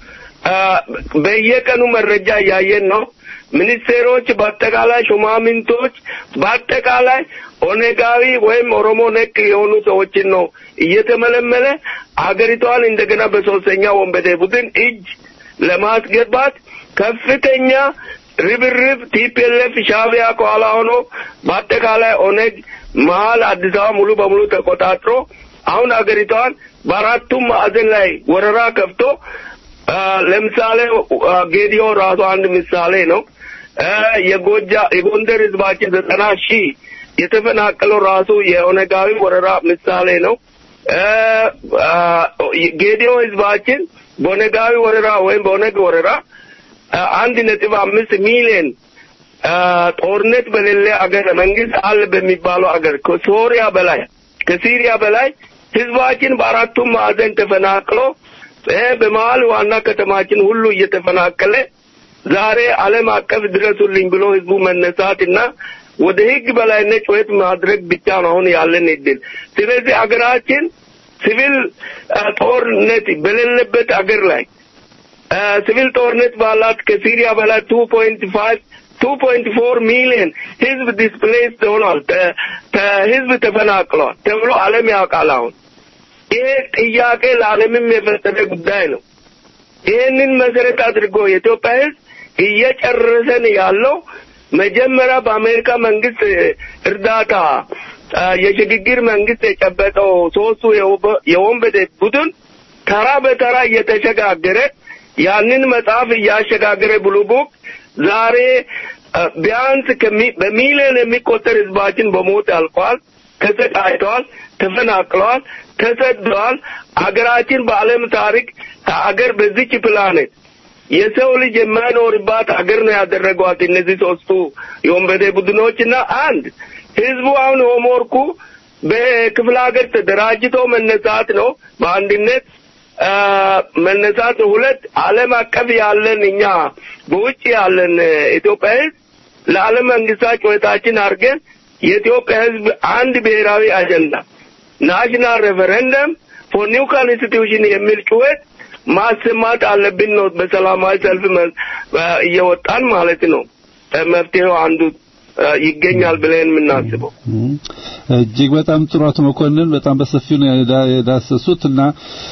[SPEAKER 5] በየቀኑ መረጃ እያየን ነው። ሚኒስቴሮች፣ በአጠቃላይ ሹማምንቶች፣ በአጠቃላይ ኦነጋዊ ወይም ኦሮሞ ነክ የሆኑ ሰዎችን ነው እየተመለመለ አገሪቷን እንደገና በሶስተኛ ወንበዴ ቡድን እጅ ለማስገባት ከፍተኛ ርብርብ ቲፒኤልኤፍ ሻቢያ ከኋላ ሆኖ በአጠቃላይ ኦነግ መሀል አዲስ አበባ ሙሉ በሙሉ ተቆጣጥሮ አሁን አገሪቷን በአራቱም ማዕዘን ላይ ወረራ ከፍቶ ለምሳሌ ጌዲዮ ራሱ አንድ ምሳሌ ነው። የጎጃ የጎንደር ህዝባችን ዘጠና ሺህ የተፈናቀለው ራሱ የኦነጋዊ ወረራ ምሳሌ ነው። ጌዲዮ ህዝባችን በኦነጋዊ ወረራ ወይም በኦነግ ወረራ አንድ ነጥብ አምስት ሚሊዮን ጦርነት በሌለ አገር መንግስት አለ በሚባለው አገር ከሶሪያ በላይ ከሲሪያ በላይ ህዝባችን በአራቱም ማዕዘን ተፈናቅሎ በመሀል ዋና ከተማችን ሁሉ እየተፈናቀለ ዛሬ ዓለም አቀፍ ድረሱልኝ ብሎ ህዝቡ መነሳትና ወደ ህግ በላይነት ጩኸት ማድረግ ብቻ ነው አሁን ያለን እድል። ስለዚህ አገራችን ሲቪል ጦርነት በሌለበት አገር ላይ ሲቪል ጦርነት ባላት ከሲሪያ በላይ ቱ ፖይንት ፋይቭ ቱ ፖይንት ፎር ሚሊዮን ህዝብ ዲስፕሌስድ ሆኗል፣ ህዝብ ተፈናቅሏል ተብሎ ዓለም ያውቃል። አሁን ይሄ ጥያቄ ለዓለምም የፈጠረ ጉዳይ ነው። ይህንን መሰረት አድርጎ የኢትዮጵያ ህዝብ እየጨረሰን ያለው መጀመሪያ በአሜሪካ መንግስት እርዳታ የሽግግር መንግስት የጨበጠው ሶስቱ የወንበዴ ቡድን ተራ በተራ እየተሸጋገረ ያንን መጽሐፍ እያሸጋገረ ብሉ ቡክ ዛሬ ቢያንስ በሚሊዮን የሚቆጠር ህዝባችን በሞት አልቋል፣ ተሰቃይተዋል፣ ተፈናቅለዋል፣ ተሰደዋል። አገራችን በዓለም ታሪክ ከአገር በዚች ፕላኔት የሰው ልጅ የማይኖርባት አገር ነው ያደረጓት እነዚህ ሶስቱ የወንበዴ ቡድኖችና አንድ ህዝቡ አሁን ሆምወርኩ በክፍለ ሀገር ተደራጅቶ መነሳት ነው በአንድነት መነሳት ሁለት ዓለም አቀፍ ያለን እኛ በውጭ ያለን ኢትዮጵያ ህዝብ ለዓለም መንግስታት ጩኸታችን አድርገን የኢትዮጵያ ህዝብ አንድ ብሔራዊ አጀንዳ ናሽናል ሬፈረንደም ፎር ኒው ኮንስቲቱሽን የሚል ጩኸት ማሰማት አለብን ነው። በሰላማዊ ሰልፍ እየወጣን ማለት ነው። መፍትሄው አንዱ ይገኛል ብለን የምናስበው
[SPEAKER 4] እጅግ በጣም ጥሩ አቶ መኮንን በጣም በሰፊው ነው የዳሰሱት እና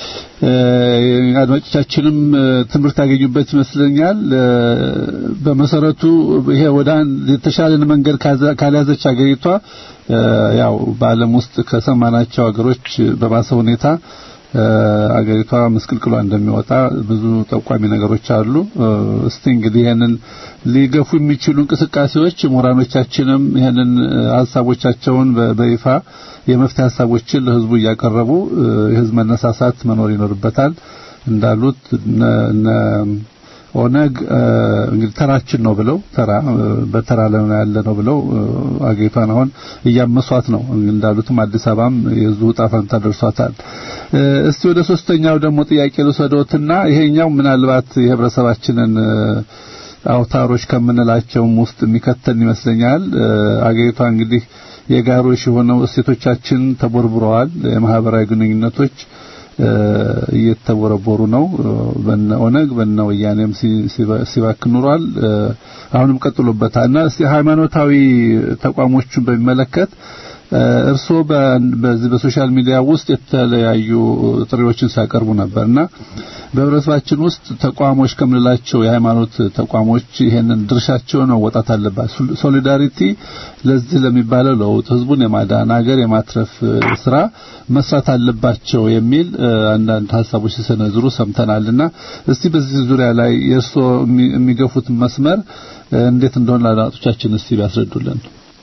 [SPEAKER 4] አድማጮቻችንም ትምህርት ያገኙበት ይመስለኛል። በመሰረቱ ይሄ ወደ አንድ የተሻለን መንገድ ካልያዘች ሀገሪቷ ያው በዓለም ውስጥ ከሰማናቸው ሀገሮች በባሰ ሁኔታ አገሪቷ ምስቅልቅሏ እንደሚወጣ ብዙ ጠቋሚ ነገሮች አሉ። እስቲ እንግዲህ ይሄንን ሊገፉ የሚችሉ እንቅስቃሴዎች ምሁራኖቻችንም ይሄንን ሀሳቦቻቸውን በይፋ የመፍትሄ ሀሳቦችን ለህዝቡ እያቀረቡ የህዝብ መነሳሳት መኖር ይኖርበታል። እንዳሉት ኦነግ እንግዲህ ተራችን ነው ብለው ተራ በተራ ላይ ያለ ነው ብለው አገሪቷን አሁን እያመሷት ነው። እንዳሉትም አዲስ አበባም የዙ ዕጣ ፈንታ ደርሷታል። እስቲ ወደ ሶስተኛው ደግሞ ጥያቄ ልውሰዶትና ይሄኛው ምናልባት የህብረተሰባችንን አውታሮች ከምንላቸውም ውስጥ የሚከተን ይመስለኛል። አገሪቷ እንግዲህ የጋሮሽ የሆነው እሴቶቻችን ተቦርብረዋል። የማህበራዊ ግንኙነቶች እየተቦረቦሩ ነው። በነ ኦነግ በነ ወያኔም ሲባክን ኑሯል። አሁንም ቀጥሎበታል እና እስቲ ሃይማኖታዊ ተቋሞቹን በሚመለከት እርስዎ በዚህ በሶሻል ሚዲያ ውስጥ የተለያዩ ጥሪዎችን ሲያቀርቡ ነበርና በህብረተሰባችን ውስጥ ተቋሞች ከምንላቸው የሃይማኖት ተቋሞች ይሄንን ድርሻቸውን መወጣት አለባቸው። ሶሊዳሪቲ ለዚህ ለሚባለው ለውጥ ህዝቡን የማዳን ሀገር የማትረፍ ስራ መስራት አለባቸው የሚል አንዳንድ ሀሳቦች ሲሰነዝሩ ሰምተናልና እስቲ በዚህ ዙሪያ ላይ የእርስዎ የሚገፉት መስመር እንዴት እንደሆነ ለአድማጮቻችን እስቲ ቢያስረዱልን።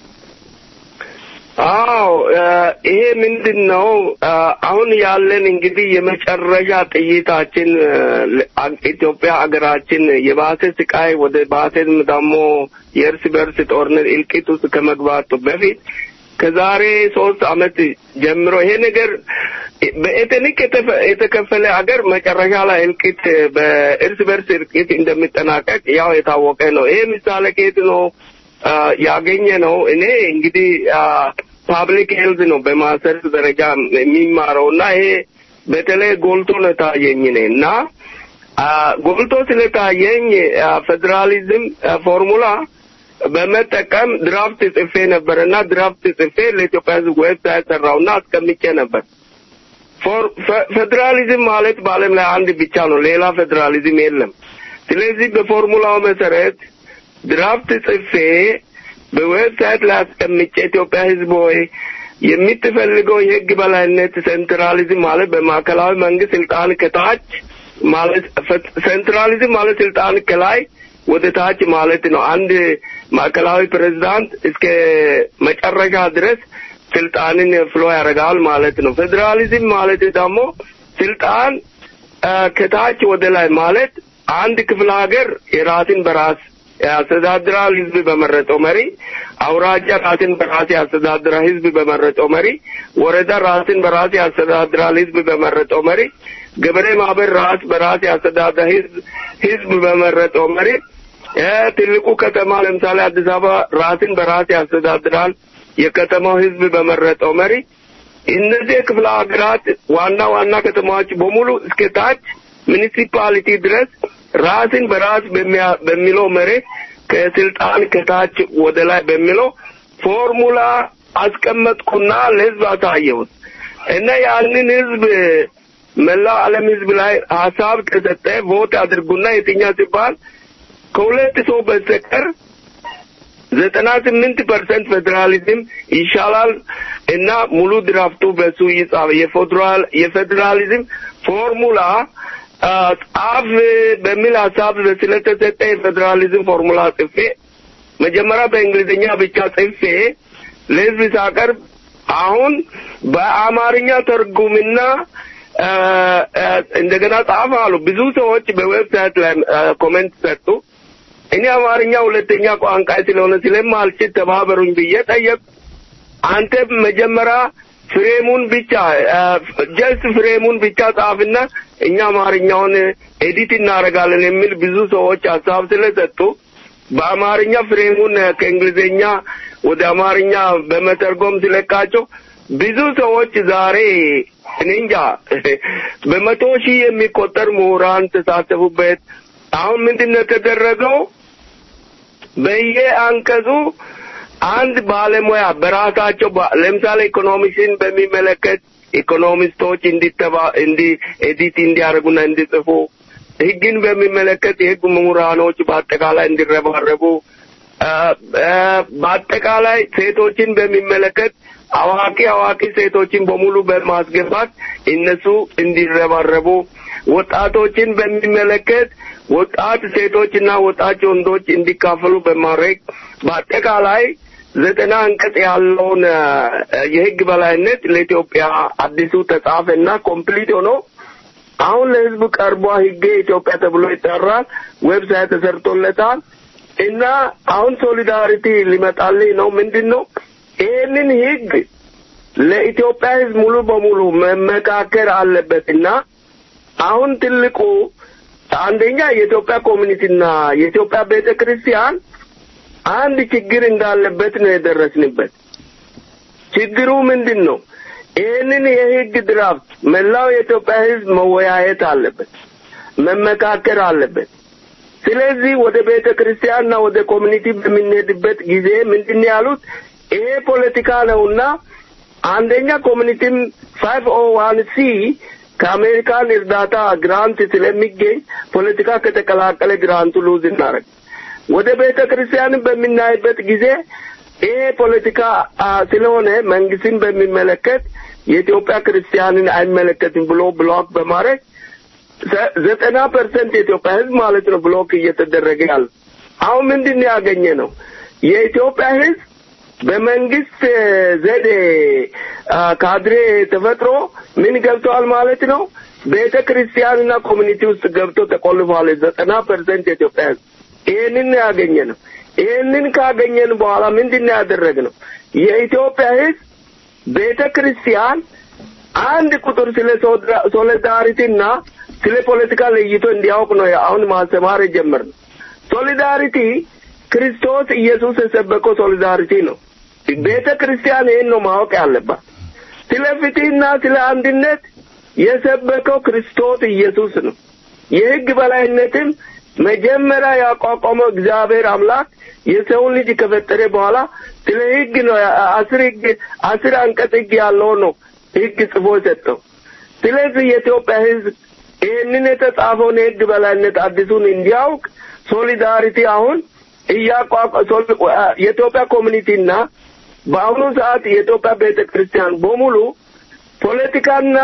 [SPEAKER 5] አዎ ይሄ ምንድን ነው? አሁን ያለን እንግዲህ የመጨረሻ ጥይታችን ኢትዮጵያ ሀገራችን የባሰ ስቃይ ወደ ባሰም ደግሞ የእርስ በርስ ጦርነት እልቂት ውስጥ ከመግባቱ በፊት ከዛሬ ሶስት አመት ጀምሮ ይሄ ነገር በኤትኒክ የተከፈለ ሀገር መጨረሻ ላይ እልቂት በእርስ በርስ እልቂት እንደሚጠናቀቅ ያው የታወቀ ነው። ይሄ ምሳሌ ከየት ነው ያገኘ ነው? እኔ እንግዲህ ፓብሊክ ሄልዝ ነው በማስተርስ ደረጃ የሚማረው እና ይሄ በተለይ ጎልቶ ነው ታየኝ እኔ እና ጎልቶ ስለታየኝ ፌዴራሊዝም ፎርሙላ በመጠቀም ድራፍት ጽፌ ነበር እና ድራፍት ጽፌ ለኢትዮጵያ ሕዝብ ዌብሳይት ሰራውና አስቀምጬ ነበር። ፌዴራሊዝም ማለት በዓለም ላይ አንድ ብቻ ነው፣ ሌላ ፌዴራሊዝም የለም። ስለዚህ በፎርሙላው መሰረት ድራፍት ጽፌ በዌብሳይት ላይ አስቀምጬ ኢትዮጵያ ሕዝብ ሆይ የምትፈልገው የህግ በላይነት ሴንትራሊዝም ማለት በማዕከላዊ መንግስት ስልጣን ከታች ማለት ሴንትራሊዝም ማለት ስልጣን ከላይ ወደ ታች ማለት ነው። አንድ ማዕከላዊ ፕሬዝዳንት እስከ መጨረሻ ድረስ ስልጣንን ፍሎ ያደርጋል ማለት ነው። ፌዴራሊዝም ማለት ደግሞ ስልጣን ከታች ወደ ላይ ማለት አንድ ክፍለ ሀገር የራስን በራስ ያስተዳድራል ህዝብ በመረጠው መሪ፣ አውራጃ ራስን በራስ ያስተዳድራል ህዝብ በመረጠው መሪ፣ ወረዳ ራስን በራስ ያስተዳድራል ህዝብ በመረጠው መሪ፣ ገበሬ ማህበር ራስ በራስ ያስተዳድራል ህዝብ ህዝብ በመረጠው መሪ፣ ትልቁ ከተማ ለምሳሌ አዲስ አበባ ራስን በራስ ያስተዳድራል የከተማው ህዝብ በመረጠው መሪ። እነዚህ የክፍለ ሀገራት ዋና ዋና ከተማዎች በሙሉ እስከ ታች ሚኒሲፓሊቲ ድረስ ራስን በራስ በሚለው መሬት ከስልጣን ከታች ወደ ላይ በሚለው ፎርሙላ አስቀመጥኩና ለህዝብ አሳየሁት እና ያንን ህዝብ መላው ዓለም ህዝብ ላይ ሀሳብ ከሰጠ ቮት አድርጉና የትኛ ሲባል ከሁለት ሰው በስተቀር ዘጠና ስምንት ፐርሰንት ፌዴራሊዝም ይሻላል እና ሙሉ ድራፍቱ በሱ ይጻፍ የፌዴራል የፌዴራሊዝም ፎርሙላ ጻፍ በሚል ሀሳብ ስለተሰጠ የፌዴራሊዝም ፎርሙላ ጽፌ መጀመሪያ በእንግሊዝኛ ብቻ ጽፌ ለህዝብ ሳቀርብ አሁን በአማርኛ ተርጉምና እንደገና ጻፍ አሉ። ብዙ ሰዎች በዌብሳይት ላይ ኮሜንት ሰጡ። እኔ አማርኛ ሁለተኛ ቋንቋ ስለሆነ ስለማልችል ተባበሩኝ ብዬ ጠየቅ። አንተ መጀመሪያ ፍሬሙን ብቻ ጀስት ፍሬሙን ብቻ ጻፍና እኛ አማርኛውን ኤዲት እናደርጋለን የሚል ብዙ ሰዎች ሀሳብ ስለሰጡ በአማርኛ ፍሬሙን ከእንግሊዝኛ ወደ አማርኛ በመተርጎም ሲለቃቸው ብዙ ሰዎች ዛሬ እኔ እንጃ በመቶ ሺህ የሚቆጠር ምሁራን ተሳተፉበት። አሁን ምንድን ነው የተደረገው? በየአንቀጹ አንድ ባለሙያ በራሳቸው ለምሳሌ ኢኮኖሚክስን በሚመለከት ኢኮኖሚስቶች እንዲተባ እንዲ ኤዲት እንዲያደርጉና እንዲጽፉ ህግን በሚመለከት የህግ ምሁራኖች በአጠቃላይ እንዲረባረቡ በአጠቃላይ ሴቶችን በሚመለከት አዋቂ አዋቂ ሴቶችን በሙሉ በማስገባት እነሱ እንዲረባረቡ ወጣቶችን በሚመለከት ወጣት ሴቶችና ወጣት ወንዶች እንዲካፈሉ በማድረግ በአጠቃላይ ዘጠና አንቀጽ ያለውን የህግ በላይነት ለኢትዮጵያ አዲሱ ተጻፈና ኮምፕሊት ሆኖ አሁን ለህዝብ ቀርቧ ህገ ኢትዮጵያ ተብሎ ይጠራል። ዌብሳይት ተሰርቶለታል እና አሁን ሶሊዳሪቲ ሊመጣልኝ ነው። ምንድን ነው ይህንን ህግ ለኢትዮጵያ ህዝብ ሙሉ በሙሉ መመካከር አለበት እና አሁን ትልቁ አንደኛ የኢትዮጵያ ኮሚኒቲና የኢትዮጵያ ቤተ ክርስቲያን አንድ ችግር እንዳለበት ነው የደረስንበት። ችግሩ ምንድን ነው? ይህንን የህግ ድራፍት መላው የኢትዮጵያ ህዝብ መወያየት አለበት፣ መመካከር አለበት። ስለዚህ ወደ ቤተ ክርስቲያንና ወደ ኮሚኒቲ በምንሄድበት ጊዜ ምንድን ያሉት ይሄ ፖለቲካ ነውና አንደኛ ኮሚኒቲም ፋይቭ ኦ ዋን ሲ ከአሜሪካን እርዳታ ግራንት ስለሚገኝ ፖለቲካ ከተቀላቀለ ግራንቱ ሉዝ እናደርግ ወደ ቤተ ክርስቲያንን በምናይበት ጊዜ ይሄ ፖለቲካ ስለሆነ መንግስትን በሚመለከት የኢትዮጵያ ክርስቲያንን አይመለከትም ብሎ ብሎክ በማድረግ ዘጠና ፐርሰንት የኢትዮጵያ ህዝብ ማለት ነው ብሎክ እየተደረገ ያለ። አሁን ምንድን ነው ያገኘ ነው የኢትዮጵያ ህዝብ በመንግስት ዘዴ ካድሬ ተፈጥሮ ምን ገብተዋል ማለት ነው። ቤተ ክርስቲያንና ኮሚኒቲ ውስጥ ገብቶ ተቆልፏል። ዘጠና ፐርሰንት የኢትዮጵያ ህዝብ ይህንን ያገኘ ነው። ይህንን ካገኘን በኋላ ምንድን ነው ያደረግነው? የኢትዮጵያ ህዝብ ቤተ ክርስቲያን አንድ ቁጥር ስለ ሶሊዳሪቲና ስለ ፖለቲካ ለይቶ እንዲያውቅ ነው አሁን ማስተማር የጀመርነው። ሶሊዳሪቲ ክርስቶስ ኢየሱስ የሰበከው ሶሊዳሪቲ ነው። ቤተ ክርስቲያን ይህን ነው ማወቅ ያለባት። ስለ ፍትህና ስለ አንድነት የሰበከው ክርስቶስ ኢየሱስ ነው። የህግ በላይነትም መጀመሪያ ያቋቋመው እግዚአብሔር አምላክ የሰውን ልጅ ከፈጠረ በኋላ ስለ ህግ ነው አስር ህግ አስር አንቀጽ ህግ ያለው ነው ህግ ጽፎ የሰጠው። ስለዚህ የኢትዮጵያ ህዝብ ይህንን የተጻፈውን የህግ በላይነት አዲሱን እንዲያውቅ ሶሊዳሪቲ አሁን እያቋቋ የኢትዮጵያ ኮሚኒቲና በአሁኑ ሰዓት የኢትዮጵያ ቤተ ክርስቲያን በሙሉ ፖለቲካና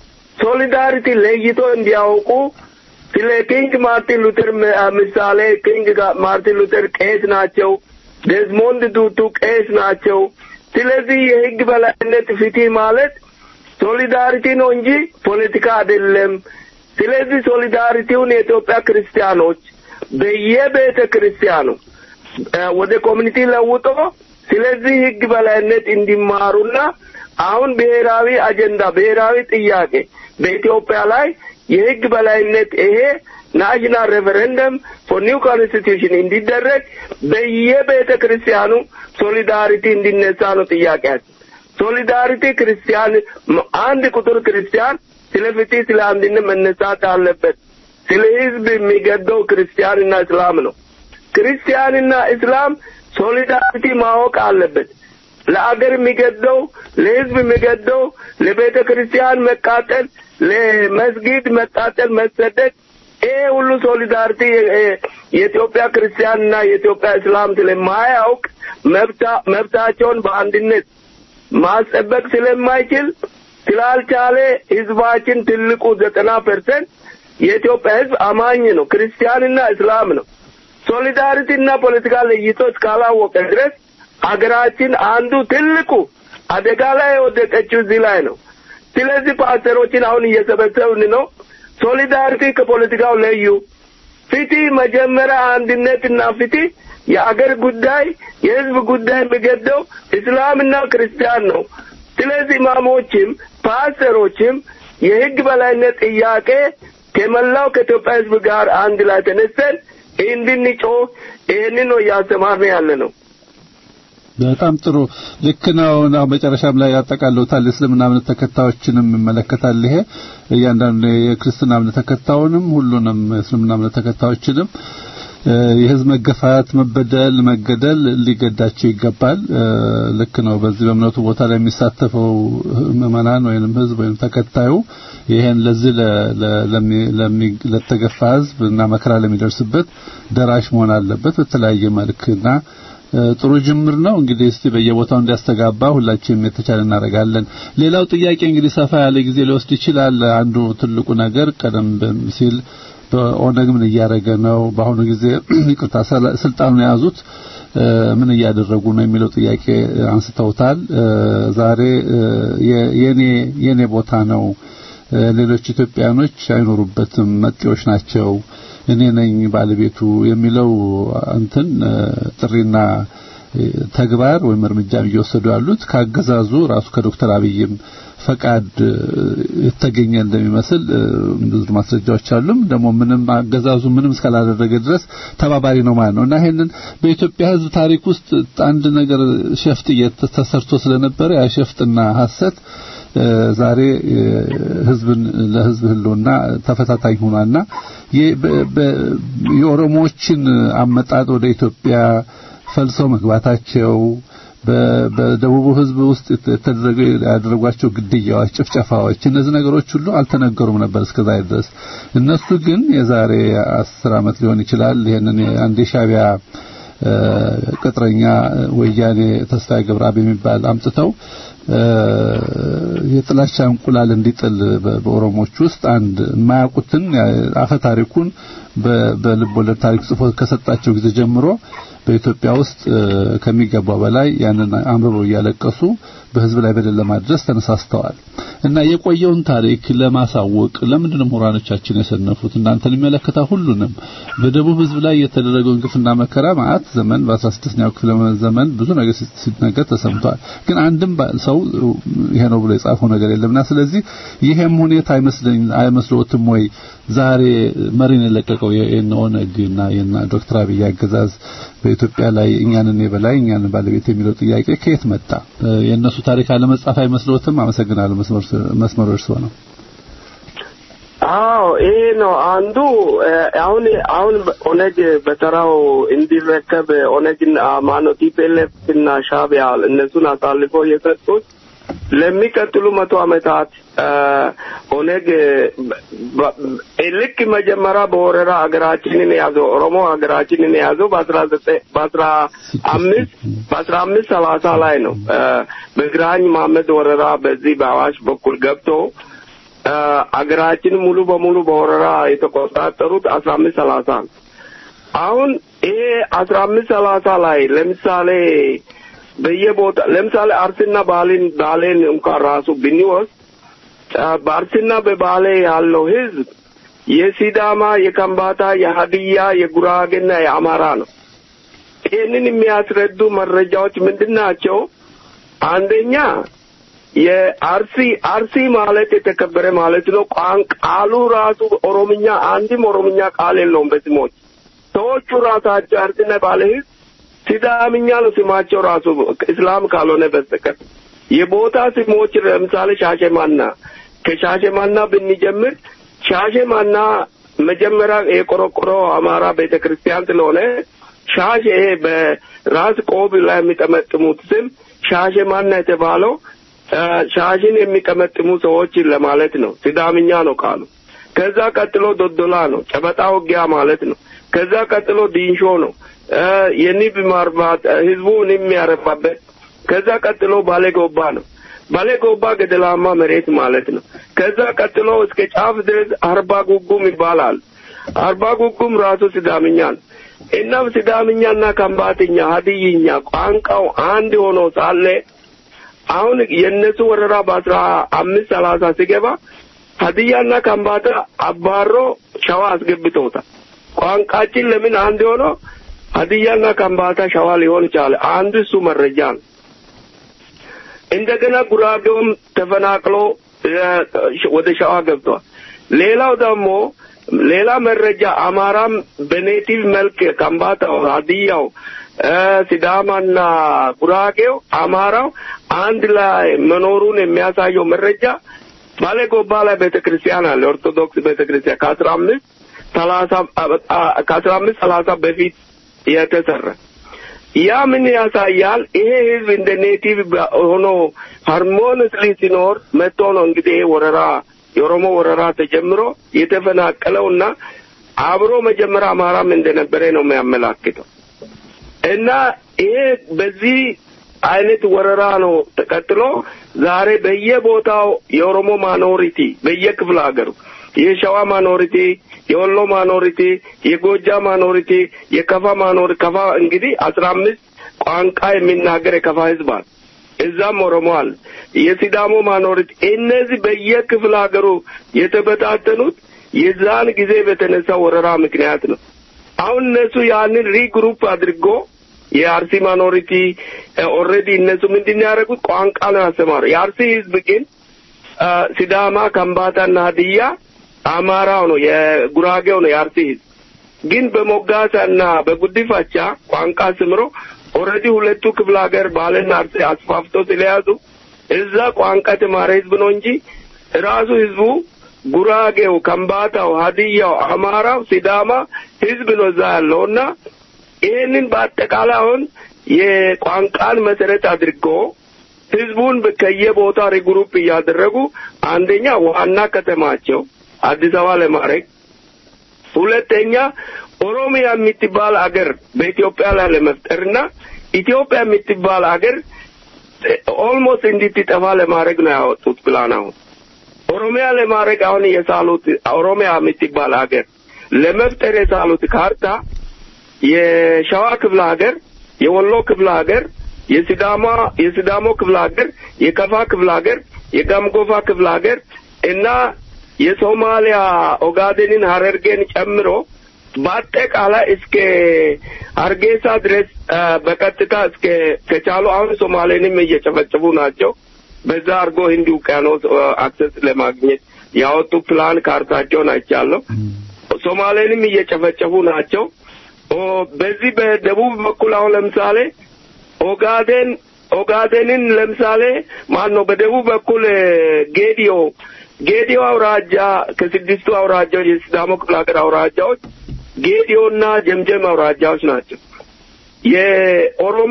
[SPEAKER 5] ሶሊዳሪቲ ለይቶ እንዲያውቁ ስለ ኪንግ ማርቲን ሉተር ምሳሌ ኪንግ ማርቲን ሉተር ቄስ ናቸው። ዴዝሞንድ ቱቱ ቄስ ናቸው። ስለዚህ የህግ በላይነት ፍትህ ማለት ሶሊዳሪቲ ነው እንጂ ፖለቲካ አይደለም። ስለዚህ ሶሊዳሪቲውን የኢትዮጵያ ክርስቲያኖች በየቤተ ክርስቲያኑ ወደ ኮሚኒቲ ለውጦ ስለዚህ ህግ በላይነት እንዲማሩና አሁን ብሔራዊ አጀንዳ ብሔራዊ ጥያቄ በኢትዮጵያ ላይ የህግ በላይነት ይሄ ናሽናል ሬፈረንደም ፎር ኒው ኮንስቲቱሽን እንዲደረግ በየቤተ ክርስቲያኑ ሶሊዳሪቲ እንዲነሳ ነው ጥያቄያችን። ሶሊዳሪቲ ክርስቲያን አንድ ቁጥር ክርስቲያን ስለ ፍትህ፣ ስለ አንድነት መነሳት አለበት። ስለ ህዝብ የሚገደው ክርስቲያንና እስላም ነው። ክርስቲያንና እስላም ሶሊዳሪቲ ማወቅ አለበት። ለአገር የሚገደው ለህዝብ የሚገደው ለቤተ ክርስቲያን መቃጠል፣ ለመስጊድ መቃጠል፣ መሰደድ ይሄ ሁሉ ሶሊዳሪቲ የኢትዮጵያ ክርስቲያንና የኢትዮጵያ እስላም ስለማያውቅ መብታቸውን በአንድነት ማስጠበቅ ስለማይችል ስላልቻለ ህዝባችን ትልቁ ዘጠና ፐርሰንት የኢትዮጵያ ህዝብ አማኝ ነው፣ ክርስቲያንና እስላም ነው። ሶሊዳሪቲና ፖለቲካ ለይቶ እስካላወቀ ድረስ ሀገራችን አንዱ ትልቁ አደጋ ላይ የወደቀችው እዚህ ላይ ነው። ስለዚህ ፓስተሮችን አሁን እየሰበሰብን ነው። ሶሊዳሪቲ ከፖለቲካው ለዩ። ፍትህ መጀመሪያ አንድነትና ፍትህ የአገር ጉዳይ የህዝብ ጉዳይ የሚገደው እስላምና ክርስቲያን ነው። ስለዚህ ኢማሞችም ፓስተሮችም የህግ በላይነት ጥያቄ ከመላው ከኢትዮጵያ ህዝብ ጋር አንድ ላይ ተነስተን እንድንጮህ ይህንን ነው እያስተማርን ያለ ነው።
[SPEAKER 4] በጣም ጥሩ ልክ ነው። አሁን መጨረሻም ላይ ያጠቃልሉታል። የእስልምና እምነት ተከታዮችንም ይመለከታል። ይሄ እያንዳንዱ የክርስትና እምነት ተከታዩንም ሁሉንም የእስልምና እምነት ተከታዮችንም የህዝብ መገፋት፣ መበደል፣ መገደል ሊገዳቸው ይገባል። ልክ ነው። በዚህ በእምነቱ ቦታ ላይ የሚሳተፈው ምዕመናን ወይንም ህዝብ ወይም ተከታዩ ይሄን ለዚህ ለተገፋ ህዝብ እና መከራ ለሚደርስበት ደራሽ መሆን አለበት በተለያየ መልክና ጥሩ ጅምር ነው። እንግዲህ እስቲ በየቦታው እንዲያስተጋባ ሁላችንም የተቻለ እናደርጋለን። ሌላው ጥያቄ እንግዲህ ሰፋ ያለ ጊዜ ሊወስድ ይችላል። አንዱ ትልቁ ነገር ቀደም ሲል በኦነግ ምን እያደረገ ነው? በአሁኑ ጊዜ ይቅርታ ስልጣኑን የያዙት ምን እያደረጉ ነው የሚለው ጥያቄ አንስተውታል። ዛሬ የኔ የኔ ቦታ ነው፣ ሌሎች ኢትዮጵያኖች አይኖሩበትም፣ መጤዎች ናቸው እኔ ነኝ ባለቤቱ የሚለው እንትን ጥሪና ተግባር ወይም እርምጃ እየወሰዱ ያሉት ካገዛዙ ራሱ ከዶክተር አብይም ፈቃድ የተገኘ እንደሚመስል ብዙ ማስረጃዎች አሉም። ደግሞ ምንም አገዛዙ ምንም እስካላደረገ ድረስ ተባባሪ ነው ማለት ነው እና ይሄንን በኢትዮጵያ ሕዝብ ታሪክ ውስጥ አንድ ነገር ሸፍጥ ተሰርቶ ስለነበረ ያ ሸፍጥና ሐሰት ዛሬ ህዝብን ለህዝብ ህልውና ተፈታታኝ ሆኗልና የኦሮሞዎችን አመጣጥ ወደ ኢትዮጵያ ፈልሰው መግባታቸው በደቡቡ ህዝብ ውስጥ የተደረገ ያደረጓቸው ግድያዎች፣ ጭፍጨፋዎች እነዚህ ነገሮች ሁሉ አልተነገሩም ነበር እስከዛ ድረስ። እነሱ ግን የዛሬ አስር ዓመት ሊሆን ይችላል ይሄንን አንድ የሻዕቢያ ቅጥረኛ ወያኔ ተስፋዬ ገብረአብ የሚባል አምጥተው የጥላቻ እንቁላል እንዲጥል በኦሮሞዎች ውስጥ አንድ የማያውቁትን አፈ ታሪኩን በልብ ወለድ ታሪክ ጽፎ ከሰጣቸው ጊዜ ጀምሮ በኢትዮጵያ ውስጥ ከሚገባው በላይ ያንን አንብበው እያለቀሱ በህዝብ ላይ በደል ለማድረስ ተነሳስተዋል እና የቆየውን ታሪክ ለማሳወቅ ለምንድን ነው ምሁራኖቻችን የሰነፉት? እናንተን የሚመለከታ ሁሉንም በደቡብ ህዝብ ላይ የተደረገውን ግፍና መከራ ማአት ዘመን በ16ኛው ክፍለ ዘመን ብዙ ነገር ሲነገር ተሰምቷል። ግን አንድም ሰው ይሄ ነው ብሎ የጻፈው ነገር የለምና ስለዚህ ይሄም ሁኔታ አይመስለኝ አይመስሎትም ወይ ዛሬ መሪን የለቀቀው የነ ኦነግና የነ ዶክተር አብይ አገዛዝ በኢትዮጵያ ላይ እኛንን የበላይ እኛንን ባለቤት የሚለው ጥያቄ ከየት መጣ? የእነሱ ታሪክ አለመጻፍ አይመስሎትም? አመሰግናለሁ። መስመሩ እርስዎ ነው።
[SPEAKER 5] አዎ ይሄ ነው አንዱ። አሁን አሁን ኦነግ በተራው እንዲረከብ ኦነግና ማነው ቲፒኤልኤፍ እና ሻዕቢያ እነሱን አሳልፈው የሰጡት ለሚቀጥሉ መቶ ዓመታት ኦነግ ልክ መጀመሪያ በወረራ ሀገራችንን የያዘው ኦሮሞ ሀገራችንን የያዘው በአስራ ዘጠኝ በአስራ አምስት በአስራ አምስት ሰላሳ ላይ ነው። በግራኝ መሐመድ ወረራ በዚህ በአዋሽ በኩል ገብቶ አገራችን ሙሉ በሙሉ በወረራ የተቆጣጠሩት አስራ አምስት ሰላሳ ነው። አሁን ይሄ አስራ አምስት ሰላሳ ላይ ለምሳሌ በየቦታ ለምሳሌ አርሲና ባሌን ባሌን እንኳን ራሱ ብንወስድ በአርሲና በባሌ ያለው ህዝብ የሲዳማ፣ የከምባታ፣ የሀዲያ፣ የጉራጌና የአማራ ነው። ይህንን የሚያስረዱ መረጃዎች ምንድን ናቸው? አንደኛ የአርሲ አርሲ ማለት የተከበረ ማለት ነው። ቋን ቃሉ ራሱ ኦሮምኛ አንድም ኦሮምኛ ቃል የለውም በስሞች ሰዎቹ ራሳቸው አርሲና ባለ ህዝብ ሲዳምኛ ነው ስማቸው ራሱ እስላም ካልሆነ በስተቀር የቦታ ስሞች ለምሳሌ ሻሸማና ከሻሸማና ብንጀምር ሻሸማና መጀመሪያ የቆረቆሮ አማራ ቤተ ክርስቲያን ስለሆነ ሻሽ ይሄ በራስ ቆብ ላይ የሚጠመጥሙት ስም ሻሸማና የተባለው ሻሽን የሚቀመጥሙ ሰዎች ለማለት ነው። ሲዳምኛ ነው ቃሉ። ከዛ ቀጥሎ ዶዶላ ነው፣ ጨበጣ ውጊያ ማለት ነው። ከዛ ቀጥሎ ዲንሾ ነው፣ የንብ ማርባት ህዝቡ ንብ የሚያረባበት። ከዛ ቀጥሎ ባሌ ጎባ ነው። ባሌ ጎባ ገደላማ መሬት ማለት ነው። ከዛ ቀጥሎ እስከ ጫፍ ድረስ አርባ ጉጉም ይባላል። አርባ ጉጉም ራሱ ሲዳምኛ ነው። እናም ሲዳምኛና ከምባትኛ ሀዲይኛ ቋንቋው አንድ ሆኖ ሳለ አሁን የእነሱ ወረራ በአስራ አምስት ሰላሳ ሲገባ ሀዲያና ከምባታ አባሮ ሸዋ አስገብተውታል። ቋንቋችን ለምን አንድ ሆኖ ሀዲያና ከምባታ ሸዋ ሊሆን ቻለ? አንዱ እሱ መረጃ ነው። እንደገና ጉራጌውም ተፈናቅሎ ወደ ሸዋ ገብቷል። ሌላው ደግሞ ሌላ መረጃ አማራም በኔቲቭ መልክ ከምባታው፣ ሀዲያው፣ ሲዳማና ጉራጌው አማራው አንድ ላይ መኖሩን የሚያሳየው መረጃ ባሌ ጎባ ላይ ቤተ ክርስቲያን አለ። ኦርቶዶክስ ቤተ ክርስቲያን ከአስራ አምስት ሰላሳ ከአስራ አምስት ሰላሳ በፊት የተሰራ ያ ምን ያሳያል? ይሄ ህዝብ እንደ ኔቲቭ ሆኖ ሃርሞኒስሊ ሲኖር መጥቶ ነው እንግዲህ ይሄ ወረራ የኦሮሞ ወረራ ተጀምሮ የተፈናቀለውና አብሮ መጀመሪያ አማራም እንደነበረ ነው የሚያመላክተው እና ይሄ በዚህ አይነት ወረራ ነው ተቀጥሎ ዛሬ በየቦታው የኦሮሞ ማኖሪቲ በየክፍለ ሀገሩ የሸዋ ማኖሪቲ፣ የወሎ ማኖሪቲ፣ የጎጃ ማኖሪቲ፣ የከፋ ማኖሪ ከፋ እንግዲህ አስራ አምስት ቋንቋ የሚናገር የከፋ ህዝብ አለ። እዛም ኦሮሞ አለ። የሲዳሞ ማኖሪቲ እነዚህ በየክፍለ ሀገሩ የተበታተኑት የዛን ጊዜ በተነሳ ወረራ ምክንያት ነው። አሁን እነሱ ያንን ሪግሩፕ አድርጎ የአርሲ ማኖሪቲ ኦልሬዲ እነሱ ምንድን ያደረጉት ቋንቋ ነው ያስተማሩ። የአርሲ ህዝብ ግን ሲዳማ፣ ከምባታና ሀዲያ አማራው ነው የጉራጌው ነው የአርሲ ህዝብ ግን በሞጋሳና በጉዲፋቻ ቋንቋ ስምሮ ኦልሬዲ ሁለቱ ክፍለ ሀገር ባልና አርሲ አስፋፍቶ ስለያዙ እዛ ቋንቋ የተማረ ህዝብ ነው እንጂ ራሱ ህዝቡ ጉራጌው፣ ከምባታው፣ ሀዲያው፣ አማራው፣ ሲዳማ ህዝብ ነው እዛ ያለውና ይህንን በአጠቃላይ አሁን የቋንቋን መሰረት አድርጎ ህዝቡን ከየቦታ ሪግሩፕ እያደረጉ አንደኛ ዋና ከተማቸው አዲስ አበባ ለማድረግ ሁለተኛ ኦሮሚያ የምትባል አገር በኢትዮጵያ ላይ ለመፍጠርና ኢትዮጵያ የምትባል አገር ኦልሞስት እንድትጠፋ ለማድረግ ነው ያወጡት ፕላን። አሁን ኦሮሚያ ለማድረግ አሁን የሳሉት ኦሮሚያ የምትባል አገር ለመፍጠር የሳሉት ካርታ የሸዋ ክፍለ ሀገር፣ የወሎ ክፍለ ሀገር፣ የሲዳማ የሲዳሞ ክፍለ ሀገር፣ የከፋ ክፍለ ሀገር፣ የጋምጎፋ ክፍለ ሀገር እና የሶማሊያ ኦጋዴንን ሀረርጌን ጨምሮ በአጠቃላይ እስከ ሀርጌሳ ድረስ በቀጥታ እስከ ከቻሉ አሁን ሶማሌንም እየጨፈጨፉ ናቸው። በዛ አድርጎ ህንድ ውቅያኖስ አክሰስ ለማግኘት ያወጡ ፕላን ካርታቸውን አይቻለሁ። ሶማሌንም እየጨፈጨፉ ናቸው። በዚህ በደቡብ በኩል አሁን ለምሳሌ ኦጋዴን ኦጋዴንን ለምሳሌ ማን ነው በደቡብ በኩል ጌዲዮ ጌዲዮ አውራጃ ከስድስቱ አውራጃዎች የሲዳሞ ክፍለ ሀገር አውራጃዎች ጌዲዮና ጀምጀም አውራጃዎች ናቸው። የኦሮሞ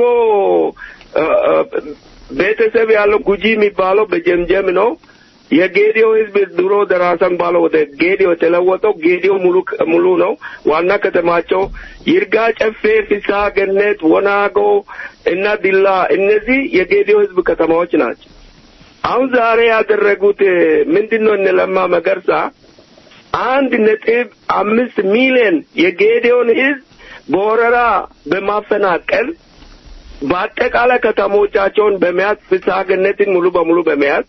[SPEAKER 5] ቤተሰብ ያለው ጉጂ የሚባለው በጀምጀም ነው። የጌዲዮ ህዝብ ድሮ ደራሰን ባለው ወደ ጌዲዮ የተለወጠው ጌዲዮ ሙሉ ሙሉ ነው። ዋና ከተማቸው ይርጋ ጨፌ፣ ፍስሐ ገነት፣ ወናጎ እና ዲላ እነዚህ የጌዲዮ ህዝብ ከተማዎች ናቸው። አሁን ዛሬ ያደረጉት ምንድን ነው? እነ ለማ መገርሳ አንድ ነጥብ አምስት ሚሊዮን የጌዲዮን ህዝብ በወረራ በማፈናቀል በአጠቃላይ ከተሞቻቸውን በመያዝ ፍስሐ ገነትን ሙሉ በሙሉ በመያዝ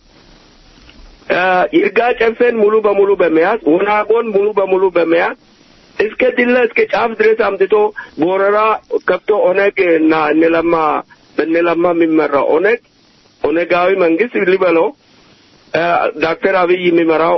[SPEAKER 5] ይርጋ ጨፌን ሙሉ በሙሉ በመያዝ ወናጎን ሙሉ በሙሉ በመያዝ እስከ ድላ እስከ ጫፍ ድረስ አምጥቶ በወረራ ከብቶ ኦነግ እና እነለማ በእነለማ የሚመራው ኦነግ ኦነጋዊ መንግስት ሊበለው ዶክተር አብይ የሚመራው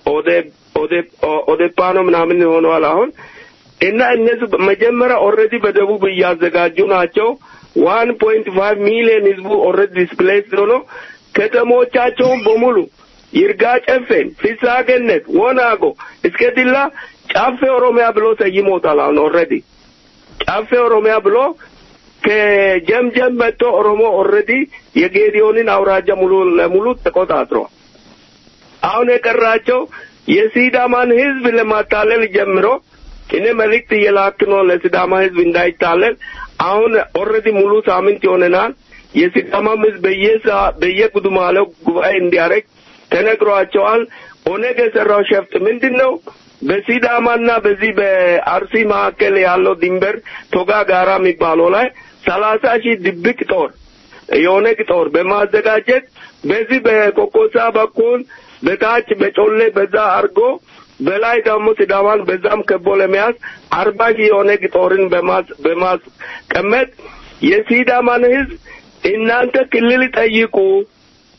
[SPEAKER 5] ኦዴፓ ነው ምናምን ሆነዋል አሁን እና እነዚህ መጀመሪያ ኦልሬዲ በደቡብ እያዘጋጁ ናቸው። ዋን ፖይንት ፋይቭ ሚሊዮን ህዝቡ ኦልሬዲ ዲስፕሌስ ሆኖ ከተሞቻቸውን በሙሉ ይርጋ ጨፌን፣ ፍስሐ ገነት፣ ወናጎ እስከ ዲላ ጫፌ ኦሮሚያ ብሎ ሰይሞታል። አሁን ኦልሬዲ ጫፌ ኦሮሚያ ብሎ ከጀምጀም መጥቶ ኦሮሞ ኦልሬዲ የጌዲዮንን አውራጃ ሙሉ ለሙሉ ተቆጣጥሯል። አሁን የቀራቸው የሲዳማን ህዝብ ለማታለል ጀምሮ እኔ መልእክት እየላክ ነው ለሲዳማ ህዝብ እንዳይታለል። አሁን ኦልሬዲ ሙሉ ሳምንት ይሆነናል። የሲዳማም ህዝብ በየሳ በየጉዱማለው ጉባኤ እንዲያደርግ ተነግሯቸዋል። ኦነግ የሰራው ሸፍጥ ምንድን ነው? በሲዳማና በዚህ በአርሲ መካከል ያለው ድንበር ቶጋ ጋራ የሚባለው ላይ ሰላሳ ሺህ ድብቅ ጦር የኦነግ ጦር በማዘጋጀት በዚህ በኮኮሳ በኩል በታች በጮሌ በዛ አድርጎ በላይ ደግሞ ሲዳማን በዛም ከቦ ለመያዝ አርባ ሺህ የኦነግ ጦርን በማስቀመጥ የሲዳማን ህዝብ እናንተ ክልል ጠይቁ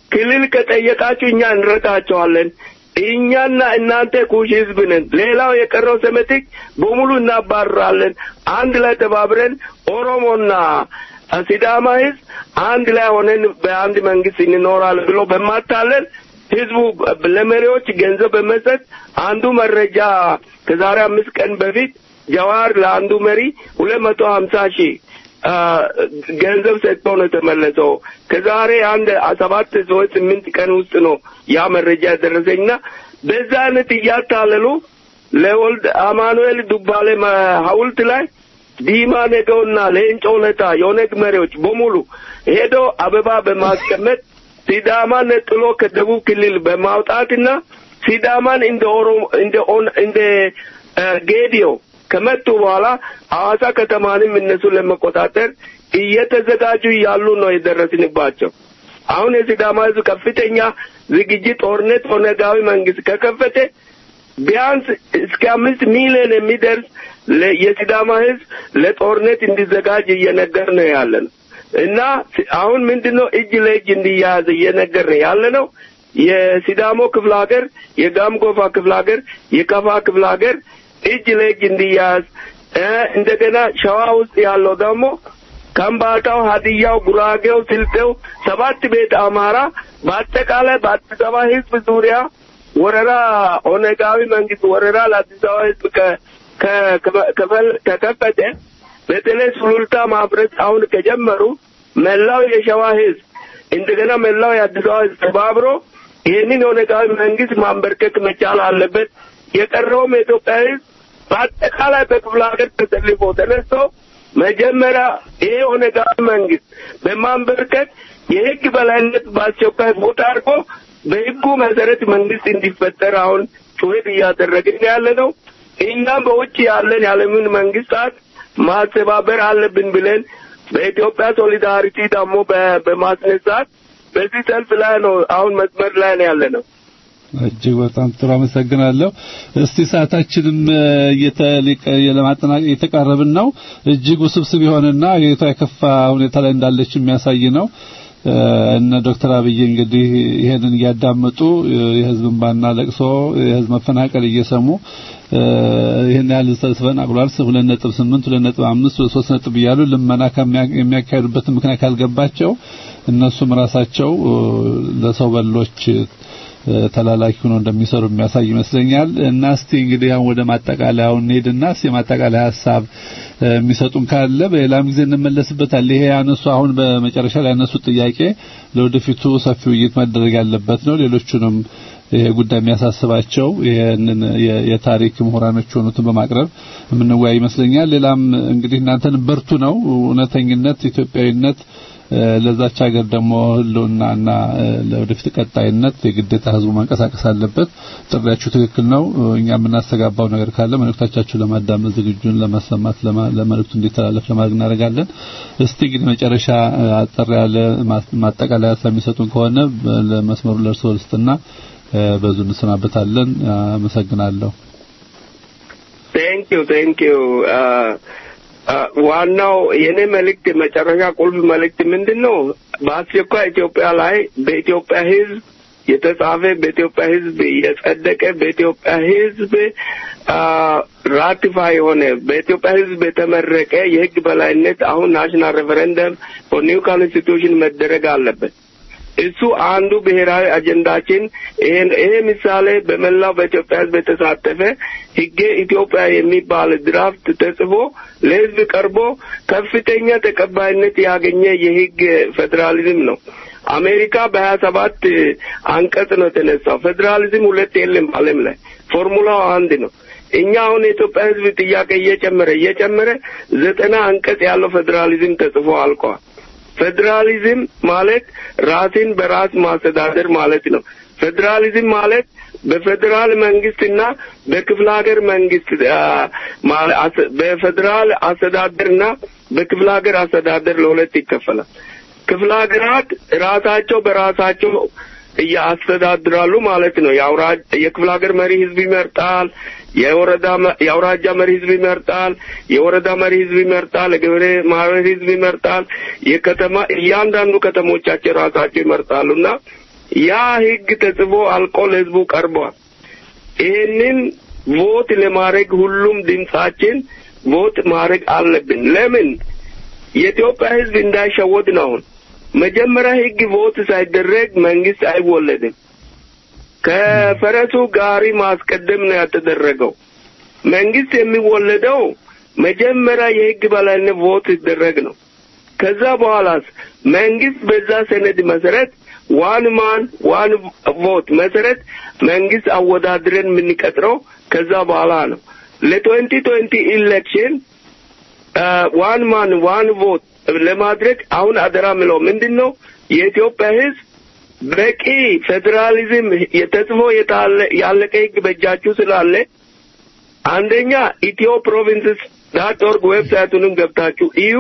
[SPEAKER 5] ክልል ከጠየቃችሁ እኛ እንረዳቸዋለን። እኛና እናንተ ኩሽ ህዝብ ነን። ሌላው የቀረው ሰሜቲክ በሙሉ እናባርራለን። አንድ ላይ ተባብረን ኦሮሞና ሲዳማ ህዝብ አንድ ላይ ሆነን በአንድ መንግስት እንኖራለን ብሎ በማታለል ህዝቡ ለመሪዎች ገንዘብ በመስጠት አንዱ መረጃ ከዛሬ አምስት ቀን በፊት ጀዋር ለአንዱ መሪ ሁለት መቶ ሀምሳ ሺህ ገንዘብ ሰጥቶ ነው የተመለሰው። ከዛሬ አንድ ሰባት ሰዎች ስምንት ቀን ውስጥ ነው ያ መረጃ የደረሰኝና በዛ አይነት እያታለሉ ለወልድ አማኑኤል ዱባሌ ሐውልት ላይ ዲማ ነገውና ሌንጮ ለታ የኦነግ መሪዎች በሙሉ ሄዶ አበባ በማስቀመጥ ሲዳማን ነጥሎ ከደቡብ ክልል በማውጣትና ሲዳማን እንደ ኦሮሞ እንደ እንደ ጌዲዮ ከመጡ በኋላ ሐዋሳ ከተማንም እነሱን ለመቆጣጠር እየተዘጋጁ ያሉ ነው የደረስንባቸው። አሁን የሲዳማ ህዝብ ከፍተኛ ዝግጅት ጦርነት ኦነጋዊ መንግስት ከከፈተ ቢያንስ እስከ አምስት ሚሊዮን የሚደርስ የሲዳማ ህዝብ ለጦርነት እንዲዘጋጅ እየነገር ነው ያለ ነው እና አሁን ምንድነው እጅ ለእጅ እንዲያያዝ እየነገር ያለ ነው። የሲዳሞ ክፍለ ሀገር፣ የጋምጎፋ ክፍለ ሀገር፣ የከፋ ክፍለ ሀገር እጅ ለእጅ እንዲያያዝ እንደገና ሸዋ ውስጥ ያለው ደግሞ ከምባታው፣ ሀዲያው፣ ጉራጌው፣ ስልጤው ሰባት ቤት አማራ በአጠቃላይ በአዲስ አበባ ህዝብ ዙሪያ ወረራ ኦነጋዊ መንግስት ወረራ ለአዲስ አበባ ህዝብ ከከፈተ በተለይ ሱሉልታ ማፍረስ አሁን ከጀመሩ መላው የሸዋ ህዝብ እንደገና መላው የአዲስ አበባ ህዝብ ተባብሮ ይህንን የኦነጋዊ መንግስት ማንበርከክ መቻል አለበት። የቀረውም የኢትዮጵያ ህዝብ በአጠቃላይ በክፍለ ሀገር ተሰልፎ ተነስቶ መጀመሪያ ይሄ ኦነጋዊ መንግስት በማንበርከክ የህግ በላይነት በአስቸኳይ ቦታ አድርጎ በህጉ መሰረት መንግስት እንዲፈጠር አሁን ጩኸት እያደረግን ያለ ነው። እኛም በውጭ ያለን የዓለምን መንግስታት ማስተባበር አለብን ብለን በኢትዮጵያ ሶሊዳሪቲ ደግሞ በማስነሳት በዚህ ሰልፍ ላይ ነው አሁን መስመር ላይ ነው ያለ ነው።
[SPEAKER 4] እጅግ በጣም ጥሩ አመሰግናለሁ። እስቲ ሰዓታችንም እየተሊቀ ለማጠናቀቅ እየተቃረብን ነው። እጅግ ውስብስብ የሆነና የቷ የከፋ ሁኔታ ላይ እንዳለች የሚያሳይ ነው። እነ ዶክተር አብይ እንግዲህ ይሄንን እያዳመጡ የህዝብ እንባና ለቅሶ የህዝብ መፈናቀል እየሰሙ ይሄን ያህል ተፈናቅሏል፣ ሁለት ነጥብ ስምንት ሁለት ነጥብ አምስት ሶስት ነጥብ እያሉ ልመና የሚያካሂዱበትን ምክንያት ካልገባቸው እነሱም ራሳቸው ለሰው በሎች ተላላኪ ሆኖ እንደሚሰሩ የሚያሳይ ይመስለኛል። እና እስቲ እንግዲህ አሁን ወደ ማጠቃለያው እንሄድና እስቲ የማጠቃለያ ሀሳብ የሚሰጡን ካለ በሌላም ጊዜ እንመለስበታል። ይሄ ያነሱ አሁን በመጨረሻ ላይ ያነሱት ጥያቄ ለወደፊቱ ሰፊ ውይይት መደረግ ያለበት ነው። ሌሎቹንም ይሄ ጉዳይ የሚያሳስባቸው ይሄንን የታሪክ ምሁራኖች የሆኑትን በማቅረብ የምንወያይ ይመስለኛል። ሌላም እንግዲህ እናንተን በርቱ ነው እውነተኝነት፣ ኢትዮጵያዊነት ለዛች ሀገር ደግሞ ህልውናና ለወደፊት ቀጣይነት የግዴታ ህዝቡ መንቀሳቀስ አለበት። ጥሪያችሁ ትክክል ነው። እኛ የምናስተጋባው ነገር ካለ መልእክቶቻችሁ ለማዳመጥ ዝግጁን ለማሰማት ለመልእክቱ እንዲተላለፍ ለማድረግ እናደርጋለን። እስቲ እንግዲህ መጨረሻ አጠር ያለ ማጠቃለያ ስለሚሰጡን ከሆነ ለመስመሩ ለእርስዎ ልስጥና በዙ እንሰናበታለን። አመሰግናለሁ።
[SPEAKER 5] ቴንክ ዩ ቴንክ ዩ ዋናው የኔ መልእክት መጨረሻ ቁልፍ መልእክት ምንድን ነው? በአስቸኳይ ኢትዮጵያ ላይ በኢትዮጵያ ህዝብ የተጻፈ በኢትዮጵያ ህዝብ የጸደቀ በኢትዮጵያ ህዝብ ራቲፋይ የሆነ በኢትዮጵያ ህዝብ የተመረቀ የህግ በላይነት አሁን ናሽናል ሬፈረንደም ፎር ኒው ኮንስቲቱሽን መደረግ አለበት። እሱ አንዱ ብሔራዊ አጀንዳችን። ይሄን ይሄ ምሳሌ በመላው በኢትዮጵያ ህዝብ የተሳተፈ ህገ ኢትዮጵያ የሚባል ድራፍት ተጽፎ ለህዝብ ቀርቦ ከፍተኛ ተቀባይነት ያገኘ የህግ ፌዴራሊዝም ነው። አሜሪካ በሀያ ሰባት አንቀጽ ነው የተነሳው። ፌዴራሊዝም ሁለት የለም ዓለም ላይ ፎርሙላው አንድ ነው። እኛ አሁን የኢትዮጵያ ህዝብ ጥያቄ እየጨመረ እየጨመረ ዘጠና አንቀጽ ያለው ፌዴራሊዝም ተጽፎ አልቀዋል። ፌዴራሊዝም ማለት ራስን በራስ ማስተዳደር ማለት ነው። ፌዴራሊዝም ማለት በፌዴራል መንግስትና በክፍለ ሀገር መንግስት በፌዴራል አስተዳደርና በክፍለ ሀገር አስተዳደር ለሁለት ይከፈላል። ክፍለ ሀገራት ራሳቸው በራሳቸው እያስተዳድራሉ ማለት ነው። የክፍለ ሀገር መሪ ህዝብ ይመርጣል። የወረዳ የአውራጃ መሪ ህዝብ ይመርጣል። የወረዳ መሪ ህዝብ ይመርጣል። የገበሬ ማህበር ህዝብ ይመርጣል። የከተማ እያንዳንዱ ከተሞቻቸው ራሳቸው ይመርጣሉና ያ ህግ ተጽፎ አልቆ ለህዝቡ ቀርቧል። ይህንን ቮት ለማድረግ ሁሉም ድምጻችን ቮት ማድረግ አለብን። ለምን የኢትዮጵያ ህዝብ እንዳይሸወድ ነው። አሁን መጀመሪያ ህግ ቮት ሳይደረግ መንግስት አይወለድም። ከፈረሱ ጋሪ ማስቀደም ነው ያተደረገው። መንግስት የሚወለደው መጀመሪያ የህግ በላይነት ቮት ሲደረግ ነው። ከዛ በኋላስ መንግስት በዛ ሰነድ መሰረት ዋን ማን ዋን ቮት መሰረት መንግስት አወዳድረን የምንቀጥረው ከዛ በኋላ ነው። ለትዌንቲ ትዌንቲ ኢሌክሽን ዋን ማን ዋን ቮት ለማድረግ አሁን አደራ ምለው ምንድን ነው የኢትዮጵያ ህዝብ በቂ ፌዴራሊዝም የተጽፎ ያለቀ ህግ በእጃችሁ ስላለ አንደኛ ኢትዮ ፕሮቪንስስ ዳት ኦርግ ዌብሳይቱንም ገብታችሁ እዩ።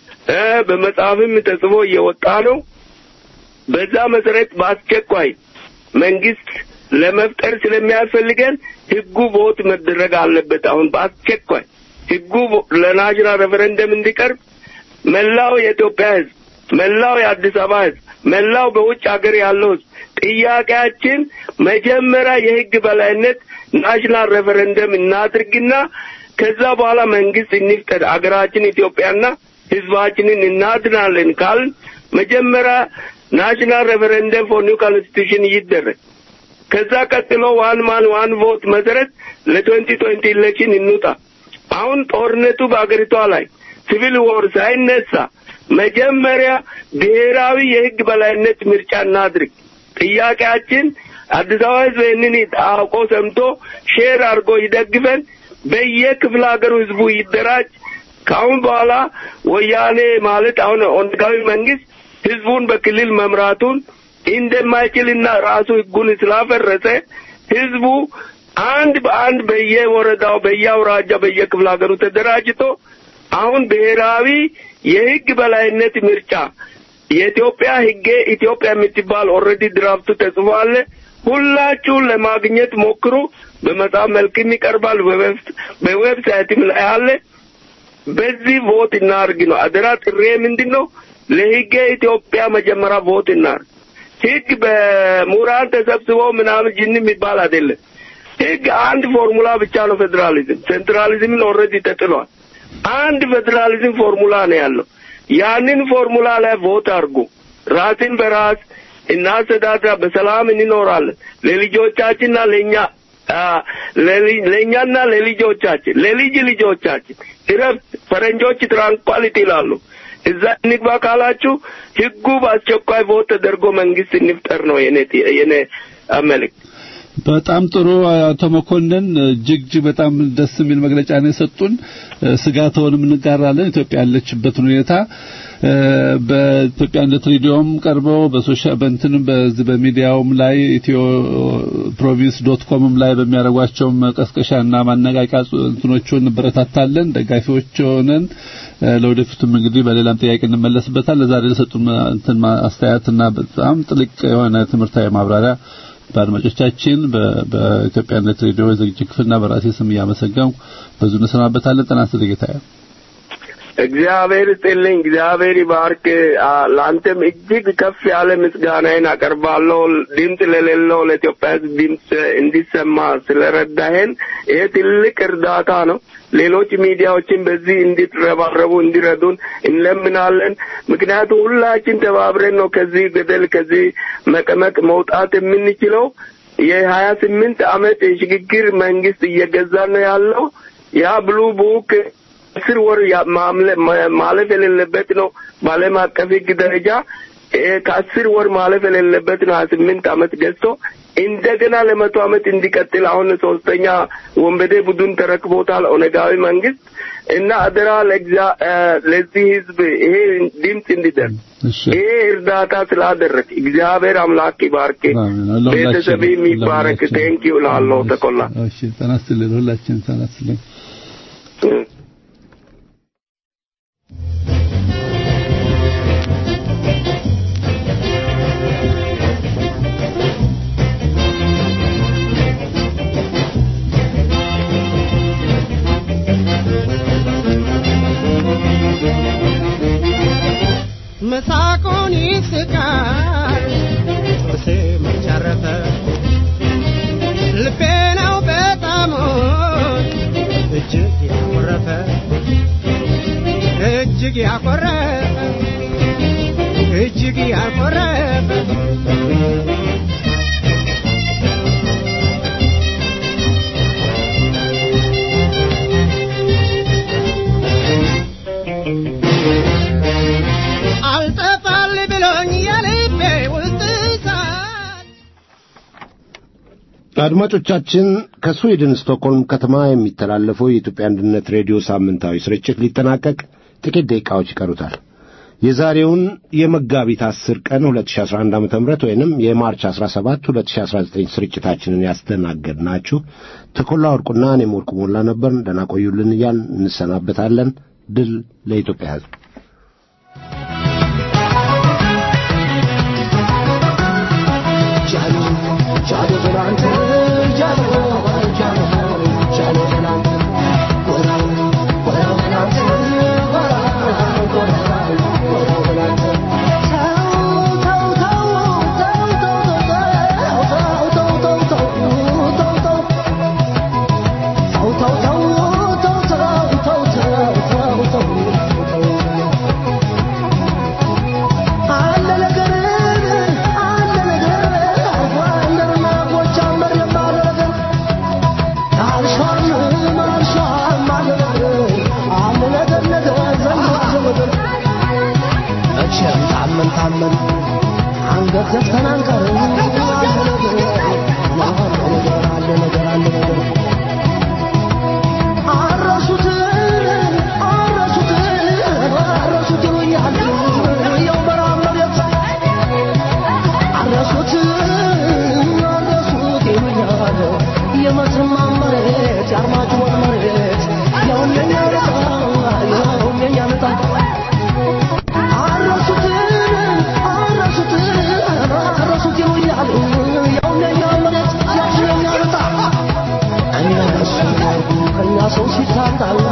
[SPEAKER 5] በመጽሐፍም ተጽፎ እየወጣ ነው። በዛ መሰረት በአስቸኳይ መንግስት ለመፍጠር ስለሚያስፈልገን ህጉ ቮት መደረግ አለበት። አሁን በአስቸኳይ ህጉ ለናሽናል ሬፈረንደም እንዲቀርብ መላው የኢትዮጵያ ህዝብ፣ መላው የአዲስ አበባ ህዝብ፣ መላው በውጭ ሀገር ያለው ህዝብ ጥያቄያችን መጀመሪያ የህግ በላይነት ናሽናል ሬፈረንደም እናድርግና ከዛ በኋላ መንግስት እንፍጠር፣ አገራችን ኢትዮጵያና ህዝባችንን እናድናለን ካል መጀመሪያ ናሽናል ሬፈረንደም ፎር ኒው ኮንስቲቱሽን ይደረግ። ከዛ ቀጥሎ ዋን ማን ዋን ቮት መሰረት ለትዌንቲ ትዌንቲ ኢሌክሽን እንውጣ። አሁን ጦርነቱ በአገሪቷ ላይ ሲቪል ዎር ሳይነሳ መጀመሪያ ብሔራዊ የህግ በላይነት ምርጫ እናድርግ። ጥያቄያችን አዲስ አበባ ህዝብ ይህንን አውቆ ሰምቶ ሼር አድርጎ ይደግፈን። በየክፍለ ሀገሩ ህዝቡ ይደራጅ። ከአሁን በኋላ ወያኔ ማለት አሁን ኦነጋዊ መንግስት ህዝቡን በክልል መምራቱን እንደማይችልና ራሱ ህጉን ስላፈረሰ ህዝቡ አንድ በአንድ በየወረዳው፣ በየአውራጃ፣ በየክፍለ ሀገሩ ተደራጅቶ አሁን ብሔራዊ የህግ በላይነት ምርጫ የኢትዮጵያ ህጌ ኢትዮጵያ የምትባል ኦልሬዲ ድራፍቱ ተጽፏል። ሁላችሁን ለማግኘት ሞክሩ። በመጽሐፍ መልክም ይቀርባል፣ በዌብሳይትም ላይ አለ። በዚህ ቮት እናርግ ነው አደራ። ጥሬ ምንድን ነው? ለህገ ኢትዮጵያ መጀመሪያ ቮት እናርግ። ህግ በምሁራን ተሰብስበው ምናምን ጅን የሚባል አይደለም። ህግ አንድ ፎርሙላ ብቻ ነው። ፌዴራሊዝም ሴንትራሊዝምን ኦልሬዲ ተጥሏል። አንድ ፌዴራሊዝም ፎርሙላ ነው ያለው። ያንን ፎርሙላ ላይ ቮት አድርጉ። ራስን በራስ እናስተዳድራ፣ በሰላም እንኖራለን። ለልጆቻችንና ለእኛ ለእኛና ለልጆቻችን ለልጅ ልጆቻችን እረፍት ፈረንጆች ትራንኳሊቲ ይላሉ። እዛ እንግባ ካላችሁ ህጉ በአስቸኳይ ቮት ተደርጎ መንግስት እንፍጠር ነው የኔ የኔ መልእክት።
[SPEAKER 4] በጣም ጥሩ አቶ መኮንን እጅግ እጅግ በጣም ደስ የሚል መግለጫ ነው የሰጡን። ስጋትዎንም እንጋራለን። ኢትዮጵያ ያለችበትን ሁኔታ በኢትዮጵያነት ሬዲዮም ቀርበው በሶሻል በእንትንም በዚህ በሚዲያውም ላይ ኢትዮ ፕሮቪንስ ዶት ኮምም ላይ በሚያደርጓቸው መቀስቀሻና ማነቃቂያ እንትኖቹን እንበረታታለን። ደጋፊዎች ሆነን ለወደፊቱም እንግዲህ በሌላም ጥያቄ እንመለስበታል። ለዛሬ ለሰጡን እንትን አስተያየትና በጣም ጥልቅ የሆነ ትምህርታዊ ማብራሪያ በአድማጮቻችን በኢትዮጵያነት ሬዲዮ የዝግጅት ክፍልና በራሴ ስም እያመሰገንኩ በዙ እንሰናበታለን። ጤና ይስጥልኝ ጌታዬ።
[SPEAKER 5] እግዚአብሔር ይስጥልኝ፣ እግዚአብሔር ይባርክ። ለአንተም እጅግ ከፍ ያለ ምስጋናዬን አቀርባለሁ። ድምፅ ለሌለው ለኢትዮጵያ ሕዝብ ድምፅ እንዲሰማ ስለረዳሄን ይሄ ትልቅ እርዳታ ነው። ሌሎች ሚዲያዎችን በዚህ እንዲትረባረቡ እንዲረዱን እንለምናለን። ምክንያቱም ሁላችን ተባብረን ነው ከዚህ ገደል ከዚህ መቀመቅ መውጣት የምንችለው። የሀያ ስምንት ዓመት የሽግግር መንግስት እየገዛን ነው ያለው ያ ብሉ ቡክ አስር ወር ማለፍ የሌለበት ነው። በዓለም አቀፍ ሕግ ደረጃ ከአስር ወር ማለፍ የሌለበት ነው። ሀያ ስምንት ዓመት ገዝቶ እንደገና ለመቶ ዓመት እንዲቀጥል አሁን ሶስተኛ ወንበዴ ቡድን ተረክቦታል ኦነጋዊ መንግስት እና አደራ ለዚህ ህዝብ ይሄ ድምፅ እንዲደርስ ይሄ እርዳታ ስላደረግ እግዚአብሔር አምላክ ይባርክ፣ ቤተሰብ የሚባረክ ቴንኪው ላለው ተቆላ
[SPEAKER 4] እሺ፣ ጤና ይስጥልኝ ሁላችን ጤና ይስጥልኝ።
[SPEAKER 6] መሳቁን ይስቃል እጅግ ያኮረፈ እጅግ ያኮረፈ አልጠፋል ብሎኝ የልቤ ውስጥ እሳት
[SPEAKER 2] አድማጮቻችን ከስዊድን ስቶክሆልም ከተማ የሚተላለፈው የኢትዮጵያ አንድነት ሬዲዮ ሳምንታዊ ስርጭት ሊጠናቀቅ ጥቂት ደቂቃዎች ይቀሩታል። የዛሬውን የመጋቢት 10 ቀን 2011 ዓ.ም ወይንም የማርች 17 2019 ስርጭታችንን ያስተናገድናችሁ ተኮላ ወርቁና እኔም ወርቁ ሞላ ነበር። ደህና ቆዩልን እያልን እንሰናበታለን። ድል ለኢትዮጵያ ሕዝብ።
[SPEAKER 6] አለ ነገር አለ ነገር አንደርና ጎጃመር የማለ ነገር አልሻም አልሻም አለ ነገር አለ ነገር ነገር ዘንድሮ ነገር መቼም ታመን ታመን አንገት ዘግተን አንቀርም አለ ነገር አለ ነገር አለ ነገር አለ ነገር አረሱት አረሱት አረሱት ይሉኛል ያው በረሃብ መሬት አረሱት አረሱት ይሉኛል የመተማ መሬት የአርማጭሆን መሬት ያው እንደኛ ዕጣ ያው እንደኛ ዕጣ አረሱት አረሱት አረሱት ይሉኛል ያው እንደኛ መሬት ያው እንደኛ ዕጣ እነሱ ከኛ ሰው ሲታጣላ